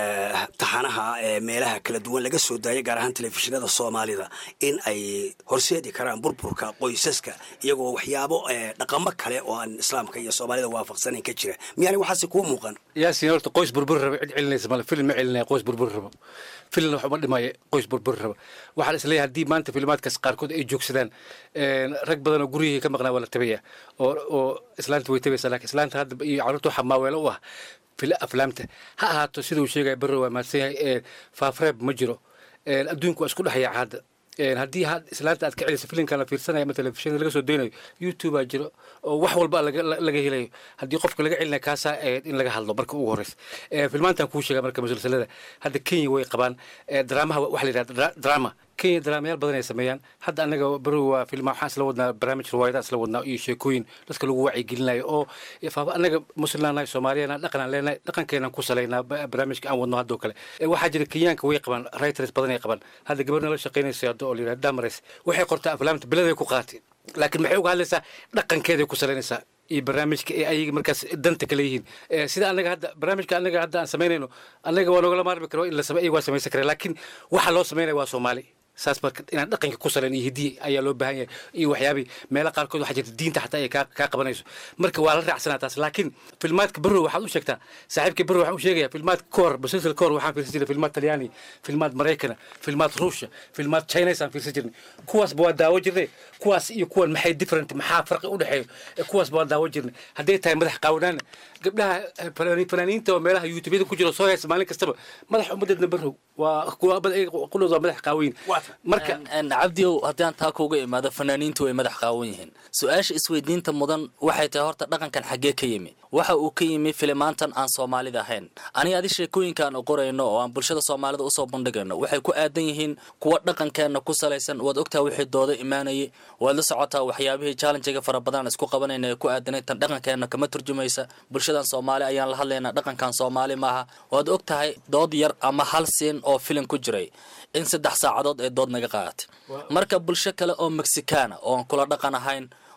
taxanaha ee meelaha kala duwan laga soo daayay gaar ahaan telefishinada soomaalida in ay horseedi karaan burburka qoysaska iyagoo waxyaabo dhaqamo kale oo aan islaamka iyo soomaalida waafaqsanayn ka jira miyaani waxaasi kuu muuqan
yaasin horta qoys burbur raba cid celinaysa male film ma celinaya qoys burbur raba filmna wax uma dhimaya qoys burbur raba waxaan isleeyahay haddii maanta filmaadkaas qaarkood ay joogsadaan rag badan oo guryihii ka maqnaa waa la tabaya oo oo islaanta way tabaysaa laakiin islaanta hadda iyo carruurta waxaa maaweelo u ah fila aflaamta ha ahaato sida uu sheegaya barro waa mahadsan yahay faafreeb ma jiro adduunku waa isku dhexaya hadda haddii islaanta aad ka celiso filimkan la fiirsanaya ama telefishinada laga soo daynayo youtube aa jiro oo wax walba laga helayo haddii qofka laga celinaya kaasaa in laga hadlo marka ugu horeysa filmaantan kuu sheega marka musalsalada hadda kenya way qabaan dramaha waxa la yidhahda drama kenya daraamayaal badan ay sameeyaan hadda anaga barow waa filma waxaan isla wadnaa barnaamij riwaayada isla wadnaa iyo sheekooyin dadka lagu wacyigelinayo oo anaga muslimnaanahay soomaaliyana dhaqanaan leenahay dhaqankeenan ku salaynaa barnaamijka aan wadno haddoo kale waxaa jira kenyaanka way qabaan writers badan ay qabaan hadda gabarna la shaqaynaysa hadda oo la yidhahda damares waxay qortaa aflaamta beladay ku qaatay laakiin maxay uga hadlaysaa dhaqankeeday ku salaynaysaa iyo barnaamijka ee ayaga markaas danta kale yihiin sida anaga hadda barnaamijka anaga hadda aan samaynayno anaga waa noogala maarmi karo in la same iyaga waa samaysan kara laakiin waxa loo samaynaya waa soomaali saas marka inaan dhaqanka ku salan iyo hidiye ayaa loo baahan yahay iyo waxyaabii meelo qaarkood waxaa jirta diinta xataa ay kaa kaa qabanayso marka waa la raacsanaa taas laakiin filmaadka barrow waxaad u sheegtaa saaxiibka barrow waxaan u sheegaya filmaadka koor musalsal koor waxaan fiirsan jiray filmaad talyaani filmaad maraykana filmaad ruushya filmaad chinas aan fiirsan jirnay kuwaasba waa daawo jirnay kuwaas iyo kuwan maxay different maxaa farqi u dhexeeyo kuwaasba waa daawo jirnay hadday tahay madax qaawanaana gabdhaha fanaaniinta oo meelaha youtubeyada ku jiro soo heesa maalin kastaba madax ummadeedna barrow waa qulooda waa madax qaawayin
marka cabdiow haddii aan taa kuuga imaado fanaaniintu way madax qaawan yihiin su-aasha isweydiinta mudan waxay tahay horta dhaqankan xaggee ka yimi waxa uu ka yimi filimaantan aan soomaalida ahayn aniga adi sheekooyinka aan qorayno oo aan bulshada soomaalida usoo bandhigayno waxay ku aadan yihiin kuwa dhaqankeenna ku salaysan waad ogtaa wixii dooda imaanayay waad la socotaa waxyaabihii challenjiga fara badan isku qabanayna ee ku aadanay tan dhaqankeenna kama turjumaysa bulshadan soomaali ayaan la hadlaynaa dhaqankan soomaali maaha waad og tahay dood yar ama hal siin oo filim ku jiray in saddex saacadood ee dood naga qaadatay marka bulsho kale oo mexicana oo aan kula dhaqan ahayn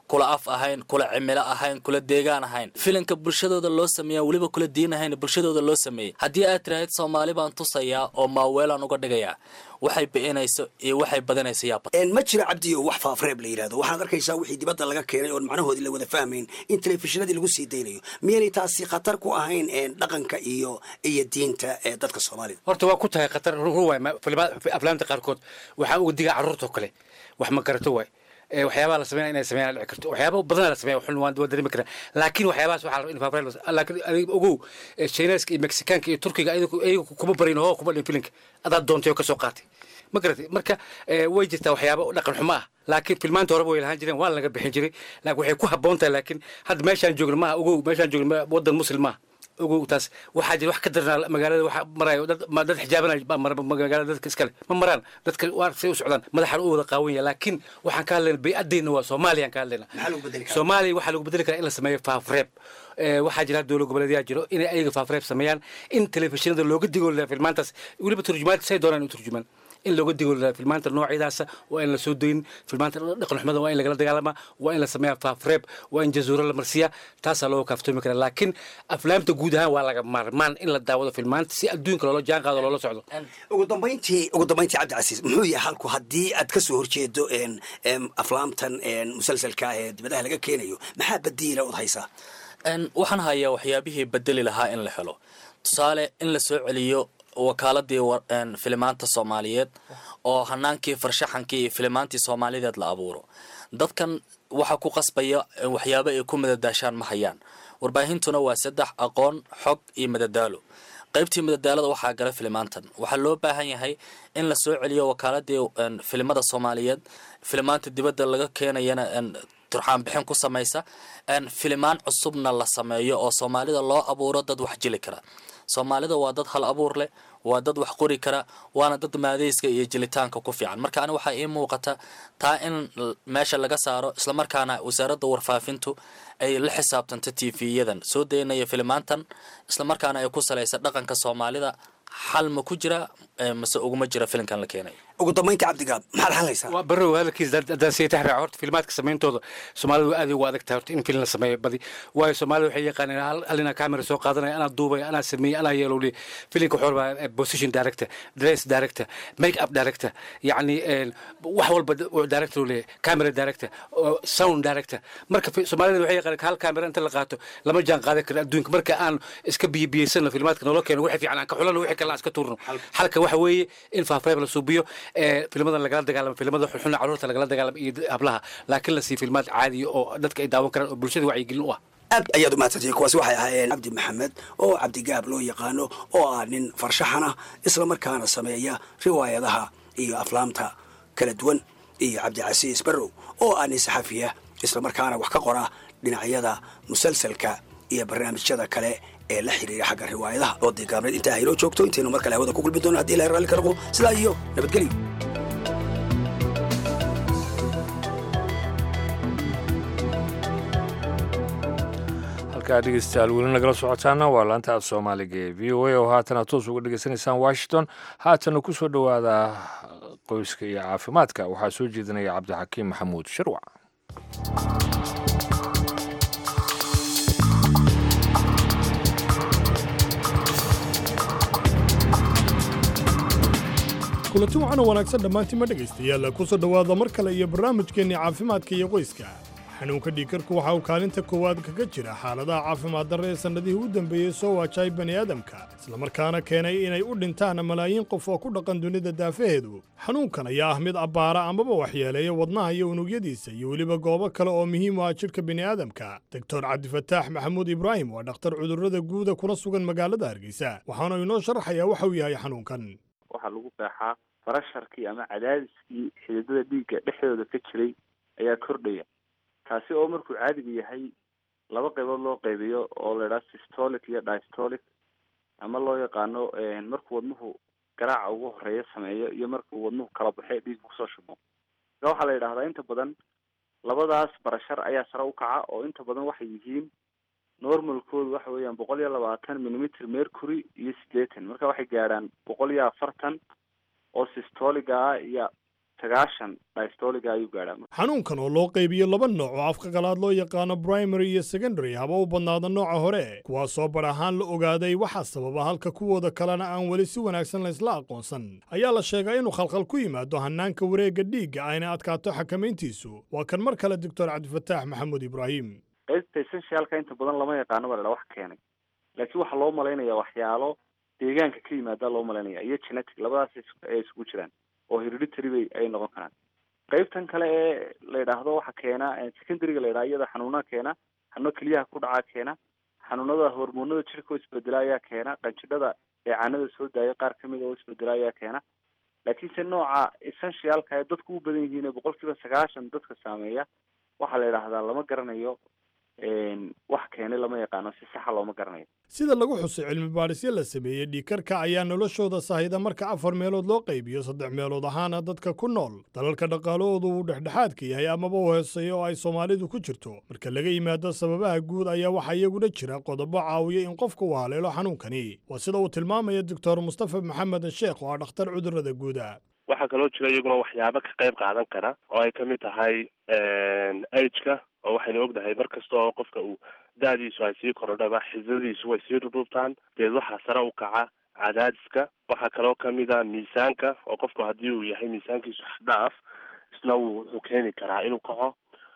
kula af ahayn kula cimilo ahayn kula deegaan ahayn filinka bulshadooda loo sameeya weliba kula diin ahayn bulshadooda loo sameeyey haddii aad tiraahid soomaali baan tusayaa oo maaweelaan uga dhigayaa waxay bi'inayso iyo waxay badanayso yaaba
ma jira cabdiyo wax faafreeb la yidhahdo waxaad arkaysaa wixii dibadda laga keenay oon macnahoodii la wada fahmayn in telefishinadii lagu sii daynayo miyaynay taasi khatar ku ahayn dhaqanka iyo iyo diinta ee dadka soomaalida
horta waa ku tahay khatar ruwaay aflaamta qaarkood waxaa uga digaa carruurtoo kale wax ma garato waay waxyaabaha la sameynaya inay sameeyaan dhici karto waxyaaba badanaa la sameeya xun waan waa dareemi karaa laakiin waxyaabahaas waxaa la in faafreel laakiin adiga ogow chineska iyo mexicaanka iyo turkiga ayaga kuma barin oo kuma dhin filinka adaa doontay oo kasoo qaatay ma garatay marka way jirtaa waxyaaba dhaqan xumo ah laakiin filmaanta horeba way lahaan jireen waa laga bixin jiray laakiin waxay ku habboon tahay laakiin hadda meeshaan joogno maaha ogow meeshaan joogno waddan muslim maaha ogow taas waxaa jira wax ka darnaa magaalada waxa marayo dad dad xijaabanay baa mara magaalada dadka iskale ma maraan dadka waa say u socdaan madaxan u wada qaawan yahay laakiin waxaan ka hadlayna bay-adayna waa soomaaliyaan ka hadlayna soomaaliya waxaa lagu bedeli karaa in la sameeyo faafreeb waxaa jira dowlad goboleedyaa jiro inay ayaga faafreeb sameeyaan in telefishinada looga digo filmaantaas weliba turjumaad say doonaan u turjumaan in looga digo filmaanta noocyadaasa waa in la soo doyin filmaanta dhaqan xumada waa in lagala dagaalamaa waa in la sameeyaa faafreeb waa in jazuuro la marsiyaa taasaa looga kaaftoomi karaa laakiin aflaamta guud ahaan waa laga maarmaan in la daawado filmaanta si adduunka loola jaan qaado loola socdo
ugu dambayntii ugu dambayntii cabdicasiis muxuu yahay halku haddii aad ka soo horjeedo aflaamtan musalsalka ah ee dibadaha laga keenayo maxaa badiila ood haysaa
waxaan hayaa waxyaabihii bedeli lahaa in la helo tusaale in la soo celiyo wakaaladii filimaanta soomaaliyeed oo hanaankii farshaxankii iyo filimaantii soomaalideed la abuuro dadkan waxa ku qasbaya waxyaabo ay ku madadaashaan ma hayaan warbaahintuna waa saddex aqoon xog iyo madadaalo qaybtii madadaalada waxaa gala filimaantan waxaa loo baahan yahay in la soo celiyo wakaaladii filimada soomaaliyeed filimaanta dibadda laga keenayana turxaan bixin ku samaysa filimaan cusubna la sameeyo oo soomaalida loo abuuro dad wax jili kara soomaalida waa dad hal abuur leh waa dad wax qori kara waana dad maadayska iyo jelitaanka ku fiican marka ani waxaa ii muuqata taa in meesha laga saaro islamarkaana wasaaradda warfaafintu ay la xisaabtanto tv-yadan soo daynaya filimaantan islamarkaana ay ku salaysa dhaqanka soomaalida xal ma ku jira mase uguma jira filimkan la keenay
ugu dambaynta cabdigaab maxaad xalaysaa
waa barrow hadalkiis haddaan sii taxraac horta filmaadka samayntooda soomaalida waa aad ugu adag tahay horta in film la sameeyo badi waayo soomaalida waxay yaqaaneen hal inaa camera soo qaadanaya anaa duubaya anaa sameeyey anaa yeelowliya filimka wuxuu rabaa position director dress director make up director yacni wax walba director uu leeyahay camera director sound director marka soomaalida waxay yaqaaneen hal camera inta la qaato lama jaan qaadan karo adduunka marka aan iska biyibiyeysano filmaadka nolo keeno wixii fiican aan ka xulano wixii kale aan iska tuurno xalka waxa weeye in faafreeb la suubiyo filmadan lagala dagaalamo filmada xunxuna carruurta lagala dagaalamo iyo hablaha laakiin la siiyo filmaad caadiya oo dadka ay daawan karaan oo bulshada wacyigelin u ah
aad ayaad u mahadsantihiin kuwaasi waxay ahaayeen cabdi maxamed oo cabdigaab loo yaqaano oo ah nin farshaxan ah islamarkaana sameeya riwaayadaha iyo aflaamta kala duwan iyo cabdicasiis barrow oo ah nin saxafiya islamarkaana wax ka qora dhinacyada musalsalka iyo barnaamijyada kale ee la xiriira xagga riwaayadaha oo deegaamneed intaa haynoo joogto intaynu mar kale hawada ku gulbi doono haddii ilahay raalli ka noqdo sidaa iyo nabadgelyo
halkaa dhegeystayaal weli nagala socotaana waa laanta af soomaaliga ee v o a oo haatana toos uga dhegeysanaysaan washington haatana ku soo dhowaada qoyska iyo caafimaadka waxaa soo jeedinaya cabdixakiim maxamuud sharwac
kulanti wacan oo wanaagsan dhammaantiinma dhegaystayaal ku soo dhowaada mar kale iyo barnaamijkeenni caafimaadka iyo qoyska xanuunka dhiigkarku waxa uu kaalinta koowaad kaga jira xaaladaha caafimaad darre ee sannadihii u dambeeyey soo waajay bani aadamka islamarkaana keenay inay u dhintaan malaayiin qof oo ku dhaqan dunida daafaheedu xanuunkan ayaa ah mid abbaara amaba waxyeeleeya wadnaha iyo unugyadiisa iyo weliba goobo kale oo muhiim u ah jidhka bini'aadamka doctor cabdifataax maxamuud ibraahim waa dhakhtar cudurrada guuda kuna sugan magaalada hargeysa waxaana inoo sharaxayaa waxa uu yahay xanuunkan
waxaa lagu qeexaa barasharkii ama cadaadiskii xididada dhiigga dhexdooda ka jiray ayaa kordhaya kaasi oo markuu caadiga yahay laba qaybood loo qaybiyo oo la idhaha systolic iyo dystolic ama loo yaqaano markuu wadnuhu garaaca ugu horeeya sameeyo iyo markuu wadnuhu kala baxay dhiig kusoo shubo marka waxaa la yidhahdaa inta badan labadaas barashar ayaa sare u kaca oo inta badan waxay yihiin normalkoodu waxa weeyaan boqol iyo labaatan millimeter mercury iyo siddeetan marka waxay gaadhaan boqol iyo afartan oo systoliga ah iyo sagaashan dystoliga ayuu gaadhaa
xanuunkan oo loo qaybiyo laba nooc oo afka qalaad loo yaqaano primary iyo secondary haba u badnaada nooca hore kuwaasoo bar ahaan la ogaaday waxaa sababa halka kuwooda kalena aan weli si wanaagsan laysla aqoonsan ayaa la sheegaa inuu khalkhal ku yimaado hannaanka wareegga dhiigga ayna adkaato xakamayntiisu waa kan mar kale doctor cabdifataax maxamuud ibraahim
qaybta essentialka inta badan lama yaqaano baa la wax keenay laakiin waxaa loo malaynaya waxyaalo deegaanka ka yimaada loo malaynaya iyo genetic labadaas ay isugu jiraan oo hereditary bay ay noqon karaan qaybtan kale ee la yidhaahdo waxa keena secondaryga la yidhaha iyada xanuunaha keena xanuuno keliyaha ku dhacaa keena xanuunada hormoonada jirka oo isbedela ayaa keena qanjidhada dheecaanada soo daaya qaar kamid oo isbedela ayaa keena laakiinse nooca essentialka ee dadku u badan yihiin ee boqol kiiba sagaashan dadka saameeya waxaa la yidhaahdaa lama garanayo wax keenay lama yaqaano si saxa looma garanayo
sida lagu xusay cilmi baadhisyo la sameeyey dhiikarka ayaa noloshooda sahayda marka afar meelood loo qaybiyo saddex meelood ahaana dadka ku nool dalalka dhaqaalahoodu uu dhexdhexaadka yahay amaba u hooseeyo oo ay soomaalidu ku jirto marka laga yimaado sababaha guud ayaa waxaa iyaguna jira qodobo caawiya in qofka uu haleelo xanuunkani waa sida uu tilmaamaya doctor mustafa maxamed sheekh oo ah dhakhtar cudurrada guuda
waxaa kaloo jira iyaguna waxyaabo ka qayb qaadan kara oo ay kamid tahay ageka oo waxaynu ognahay mar kasta oo qofka uu da-diisu ay sii korodhaba xisadiisu way sii dhudhuubtaan deed waxaa sare u kaca cadaadiska waxaa kaloo kamid a miisaanka oo qofku haddii uu yahay miisaankiisu xdhaaf isna wuu wuxuu keeni karaa inuu kaco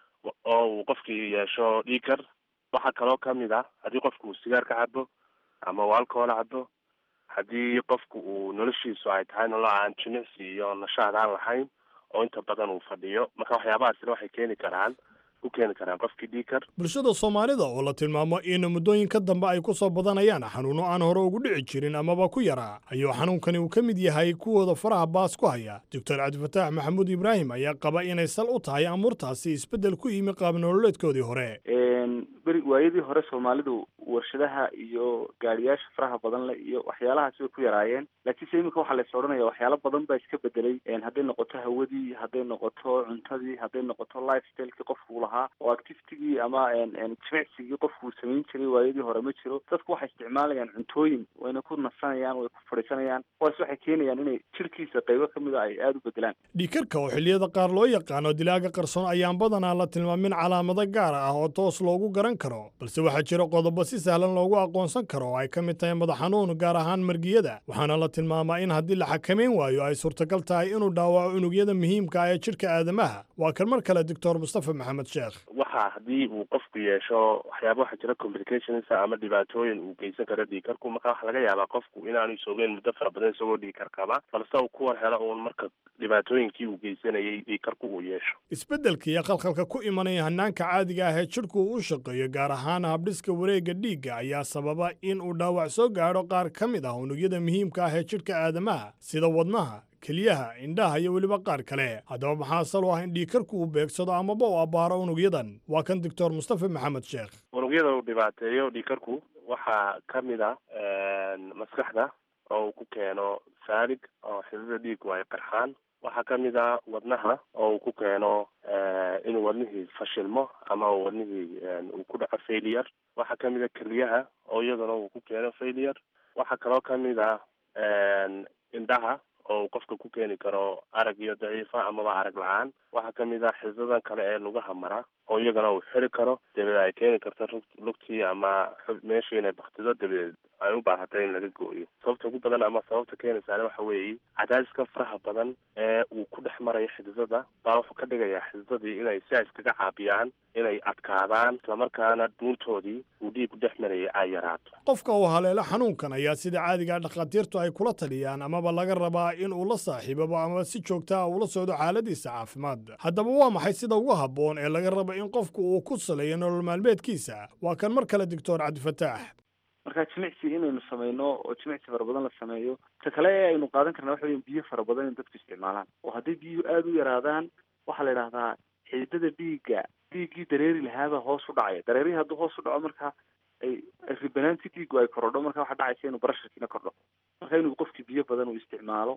oo uu qofkii yeesho dhiikar waxaa kaloo kamid a haddii qofku uu sigaar ka cabo ama uu alcohol cabo haddii qofku uu noloshiisu ay tahay nolol aan jimicsi iyo nashaad aan lahayn oo inta badan uu fadhiyo marka waxyaabahaasina waxay keeni karaan u keeni karaan qofkii dhiikar
bulshada soomaalida oo la tilmaamo in muddooyinka dambe ay ku soo badanayaan xanuuno aan hore ugu dhici jirin amaba ku yaraa ayuu xanuunkani uu ka mid yahay kuwooda faraha baas ku haya doctor cabdifataax maxamuud ibraahim ayaa qaba inay sal u tahay amuurtaasi isbeddel ku yimi qaab nololeedkoodii hore
beri waayadii hore soomaalidu warshadaha iyo gaariyaasha faraha badan leh iyo waxyaalahaasi bay ku yaraayeen laakiinse iminka waxaa lays odhanaya waxyaalo badan baa iska bedelay hadday noqoto hawadii hadday noqoto cuntadii hadday noqoto lifestylekii qofkuu lahaa oo activitigii ama jimicsigii qofkuu samayn jiray waayadii hore ma jiro dadku waxay isticmaalayaan cuntooyin wayna ku nasanayaan way ku fadhiisanayaan kuwaas waxay keenayaan inay jirkiisa qaybo kamid a ay aada u bedelaan
dhiikarka oo xilliyada qaar loo yaqaano dilaaga qarsoon ayaan badanaa la tilmaamin calaamado gaar ah oo toos loogu garan karo balse waxaa jira qodobo si sahlan loogu aqoonsan karo oo ay ka mid tahay madax xanuun gaar ahaan margiyada waxaana la tilmaamaa in haddii la xakamayn waayo ay suurtagal tahay inuu dhaawaco unugyada muhiimka ah ee jidhka aadamaha waa kan mar kale doctor mustafa maxamed sheekh
waxa haddii uu qofku yeesho waxyaaba waxaa jira complications ama dhibaatooyin uu geysan karo dhiikarku marka waxaa laga yaabaa qofku inaanu isoogeyn muddo fara badan isagoo dhiikar qaba balse uu kuwan helo uun marka dhibaatooyinkii uu geysanayay dhiikarku uu yeesho
isbeddelka iyo khalkhalka ku imanaya hannaanka caadiga ah ee jidhku uu u shaqeeyo gaar ahaan habdhiska wareegga dhiigga ayaa sababa in uu dhaawac soo gaadho qaar ka mid ah unugyada muhiimka ah ee jidhka aadamaha sida wadnaha keliyaha indhaha iyo weliba qaar kale haddaba maxaa sal u ah in dhiikarku uu beegsado amaba u abbaaro unugyadan waa kan doctor mustafa maxamed sheekh
unugyada uu dhibaateeyo dhiikarku waxaa ka mid ah maskaxda oo uu ku keeno saalig oo xidada dhiigu ay qarxaan waxaa ka mid ah wadnaha oo uu ku keeno inuu wadnihii fashilmo ama wadnihii uu ku dhaco failure waxaa ka mid ah keliyaha oo iyadana uu ku keeno failure waxaa kaloo ka mid ah indhaha oo uu qofka ku keeni karo arag iyo daciifa amaba arag la-aan waxaa ka mid ah xisadan kale ee lugaha mara oo iyagana uu xiri karo dabeed ay keeni karto lugtii ama meeshii inay baktido dabadeed ay u baahatay in laga gooyo sababta ugu badan ama sababta keenaysaana waxa weeye cadaadiska faraha badan ee uu ku dhex marayo xididada baa wuxuu ka dhigayaa xididadii inay si ay iskaga caabiyaan inay adkaadaan islamarkaana dhuuntoodii uu dhiigu dhex marayay ay yaraato
qofka uu haleelo xanuunkan ayaa sida caadiga dhakhaatiirtu ay kula taliyaan amaba laga rabaa in uu la saaxiibabo ama si joogta ah ula socdo xaaladiisa caafimaad haddaba waa maxay sida ugu habboon ee laga rabo in qofku uu ku saleeyo nolol maalmeedkiisa waa kan mar kale doctor cabdifataax
marka jimicsi inaynu samayno oo jimicsi fara badan la sameeyo ta kale ee aynu qaadan karna waxa weya biyo fara badan in dadku isticmaalaan oo hadday biyuhu aada u yaraadaan waxaa la idhahdaa xididada dhiigga dhiiggii dareeri lahaabaa hoos u dhacaya dareerihii hadduu hoos u dhaco marka ay ribanaanti dhiiggu ay korodho marka waxaa dhacaysa inuu barasharkiina kordho marka inuu qofkii biyo badan uu isticmaalo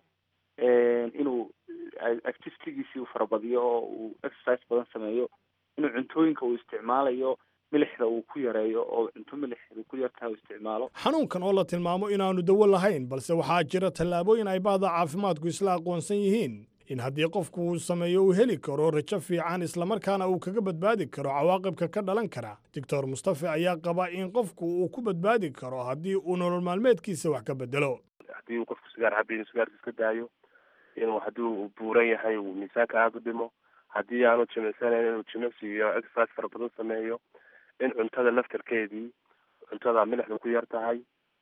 inuu activitigiisii uu farabadiyo oo uu exercise badan sameeyo inuu cuntooyinka uu isticmaalayo milixda uu ku yareeyo oo cunto milixda ku yartaha uu isticmaalo
xanuunkan oo la tilmaamo inaanu dawo lahayn balse waxaa jira tallaabooyin ay bahda caafimaadku isla aqoonsan yihiin in haddii qofku uu sameeyo uu heli karo rajo fiican islamarkaana uu kaga badbaadi karo cawaaqibka ka dhalan kara doctor mustafe ayaa qaba in qofku uu ku badbaadi karo haddii uu nolol maalmeedkiisa wax ka bedelo
haddii uu qofku sigaar cabayo inuu sigaarka iska daayo inuu haddii uu buuran yahay uu miisaanka aada u dhimo haddii aanu jimicsanayn inuu jimicsi iyo exercise fara badan sameeyo in cuntada laftarkeedii cuntada milixda ku yar tahay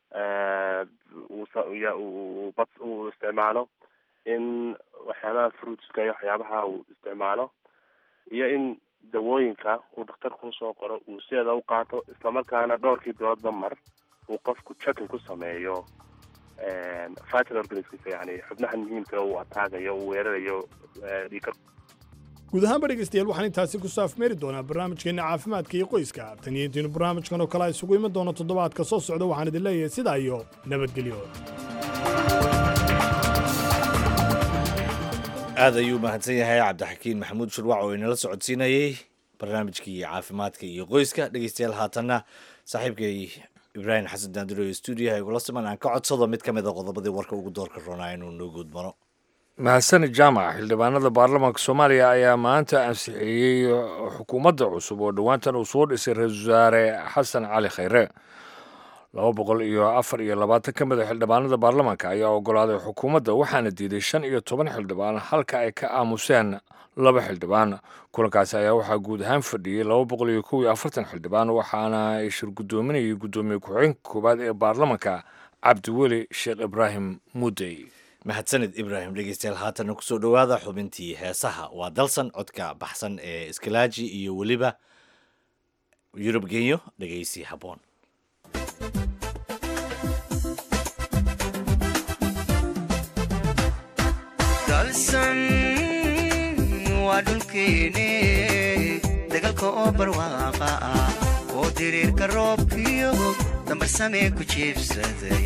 uu bad uu isticmaalo in waxyaabaha fruitska iyo waxyaabaha uu isticmaalo iyo in dawooyinka uu dhakhtarku usoo qoro uu sideeda u qaato islamarkaana dhowrkii biloodba mar uu qofku checking ku sameeyo vital organismkiisa yani xubnaha muhiimka uu ataagayo uu weerarayo dhiikar
guud ahaanba dhegaystayaal waxaan intaasi ku saafmeeri doonaa barnaamijkeenna caafimaadka iyo qoyska tan iyo intiinu barnaamijkan oo kale isugu iman doono toddobaadka soo socda waxaan idin leeyahay sidaa iyo nabadgelyo
aad ayuu mahadsan yahay cabdixakiin maxamuud shurwac oo inala socodsiinayey barnaamijkii caafimaadka iyo qoyska dhegeystayaal haatanna saaxiibkay ibraahim xasan daandiro ee stuudiyaha igula siman aan ka codsado mid ka mid a qodobadii warka ugu doorka roonaa inuu noo guudmaro
mahadsanid jaamac xildhibaanada baarlamaanka soomaaliya ayaa maanta ansixiyey xukuumadda cusub oo dhowaantan uu soo dhisay ra-iisul wasaare xasan cali khayre laba boqol iyo afar iyo labaatan ka mid a xildhibaanada baarlamaanka ayaa ogolaaday xukuumadda waxaana diiday shan iyo toban xildhibaan halka ay ka aamuseen laba xildhibaan kulankaasi ayaa waxaa guud ahaan fadhiyey laba boqol iyo kow iyo afartan xildhibaan waxaana ay shir guddoominayay guddoomiye ku-xigeenka koowaad ee baarlamaanka cabdiweli sheekh ibraahim muudey
mahadsanid ibraahim dhegeystayaal haatana kusoo dhowaada xubintii heesaha waa dalsan codka baxsan ee iskalaaji iyo weliba yurub genyo dhegeysi habboon
dalsan waa dhulkeene dagalka oo barwaaqa ah oo diriirka roobkiyo dambarsamee ku jiibsaday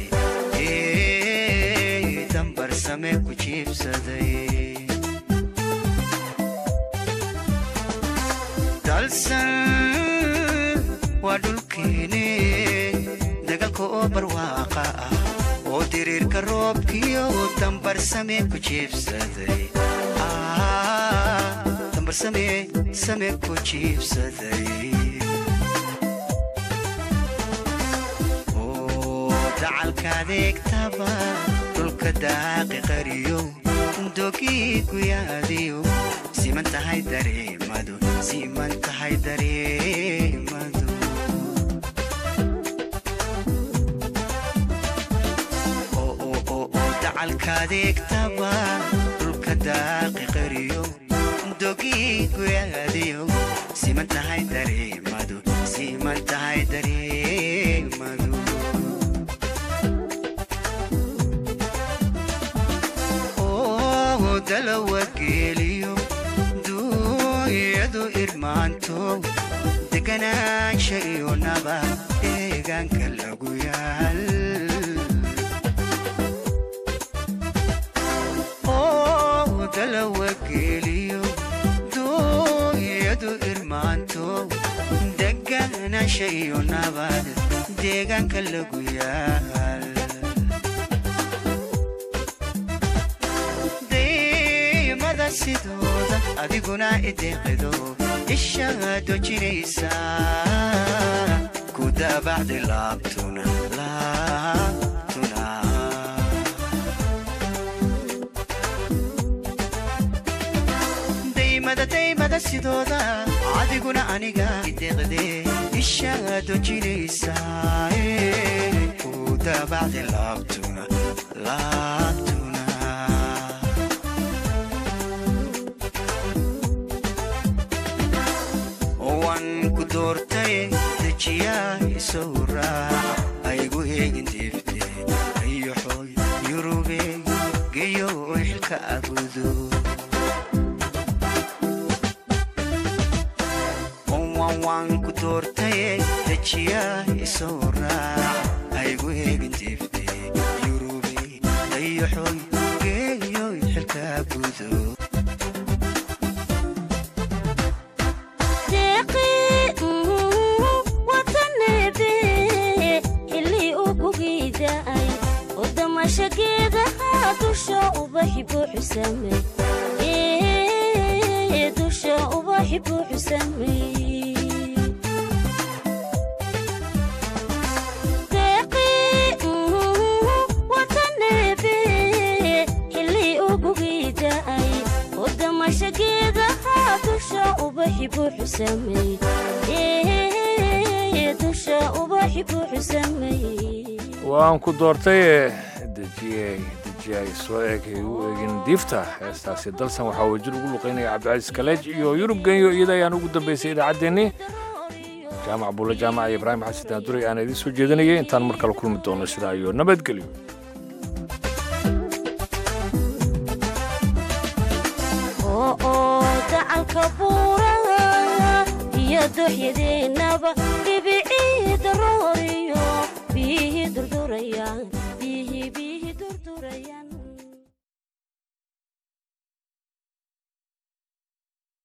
dambarsame ku jiibsaday dalsan waa dhulkeene dagalka oo barwaaqa ah oo diriirka roobkiyo dambarsame ku jiibsaday dambarsame same ku jiibsaday dacalka adeegtaba dhulka daaqi qariyo dogii guyaadiyo siman tahay dareemadu siman tahay dareemadu dacalka adeegtaba dhulka daaqi qariyo dogii guyaadiyo siman tahay dareemadu siman tahay dareemadu dalawageeliyo duuyadu irmaanto deganaansha iyo naba deegaanka lagu yaal dalawageeliyo duuyadu irmaanto deganaansha iyo nabad deegaanka lagu yaal sidooda adiguna ideeqido ishaa dojinaysa ku daabacdi laabtuna laabtuna daymada daymada sidooda adiguna aniga ideeqde ishaa dojinaysa ku daabacdi laabtuna laabtuna doortay dejiyaa isou raac aygu eegin diifte ayoxoy yurube geyo xilka abudo waan ku doortay dejiyaa isou raac aygu eegin diifte yurube ayoxoy geyo xilka abudo
damashageedaha dusha ubaxi buuxu saamey
ubaxi buuxu sameeyey deeqii wataneebe xilli ugugii da'ay wadamasha geedaha dusha ubaxi buuxu sameeyey dusha ubaxi buuxu sameeyey
waan ku doortay dejiyey dejiyay soo eegay u eegin diifta heestaasi dalsan waxaa wajir ugu luqaynaya cabdicasiis kaleej iyo yurub genyo iyada ayaan ugu dambaysay idaacaddeenni jaamac buulle jaamac iyo ibraahim xasan daanduray aan idiin soo jeedinayay intaan mar kale kulmi doono sidaa iyo nabadgelyo
oo dacalka buuraha iyo dooxyadeennaba dhibicii darooriyo biyihii durdurayaan biyihii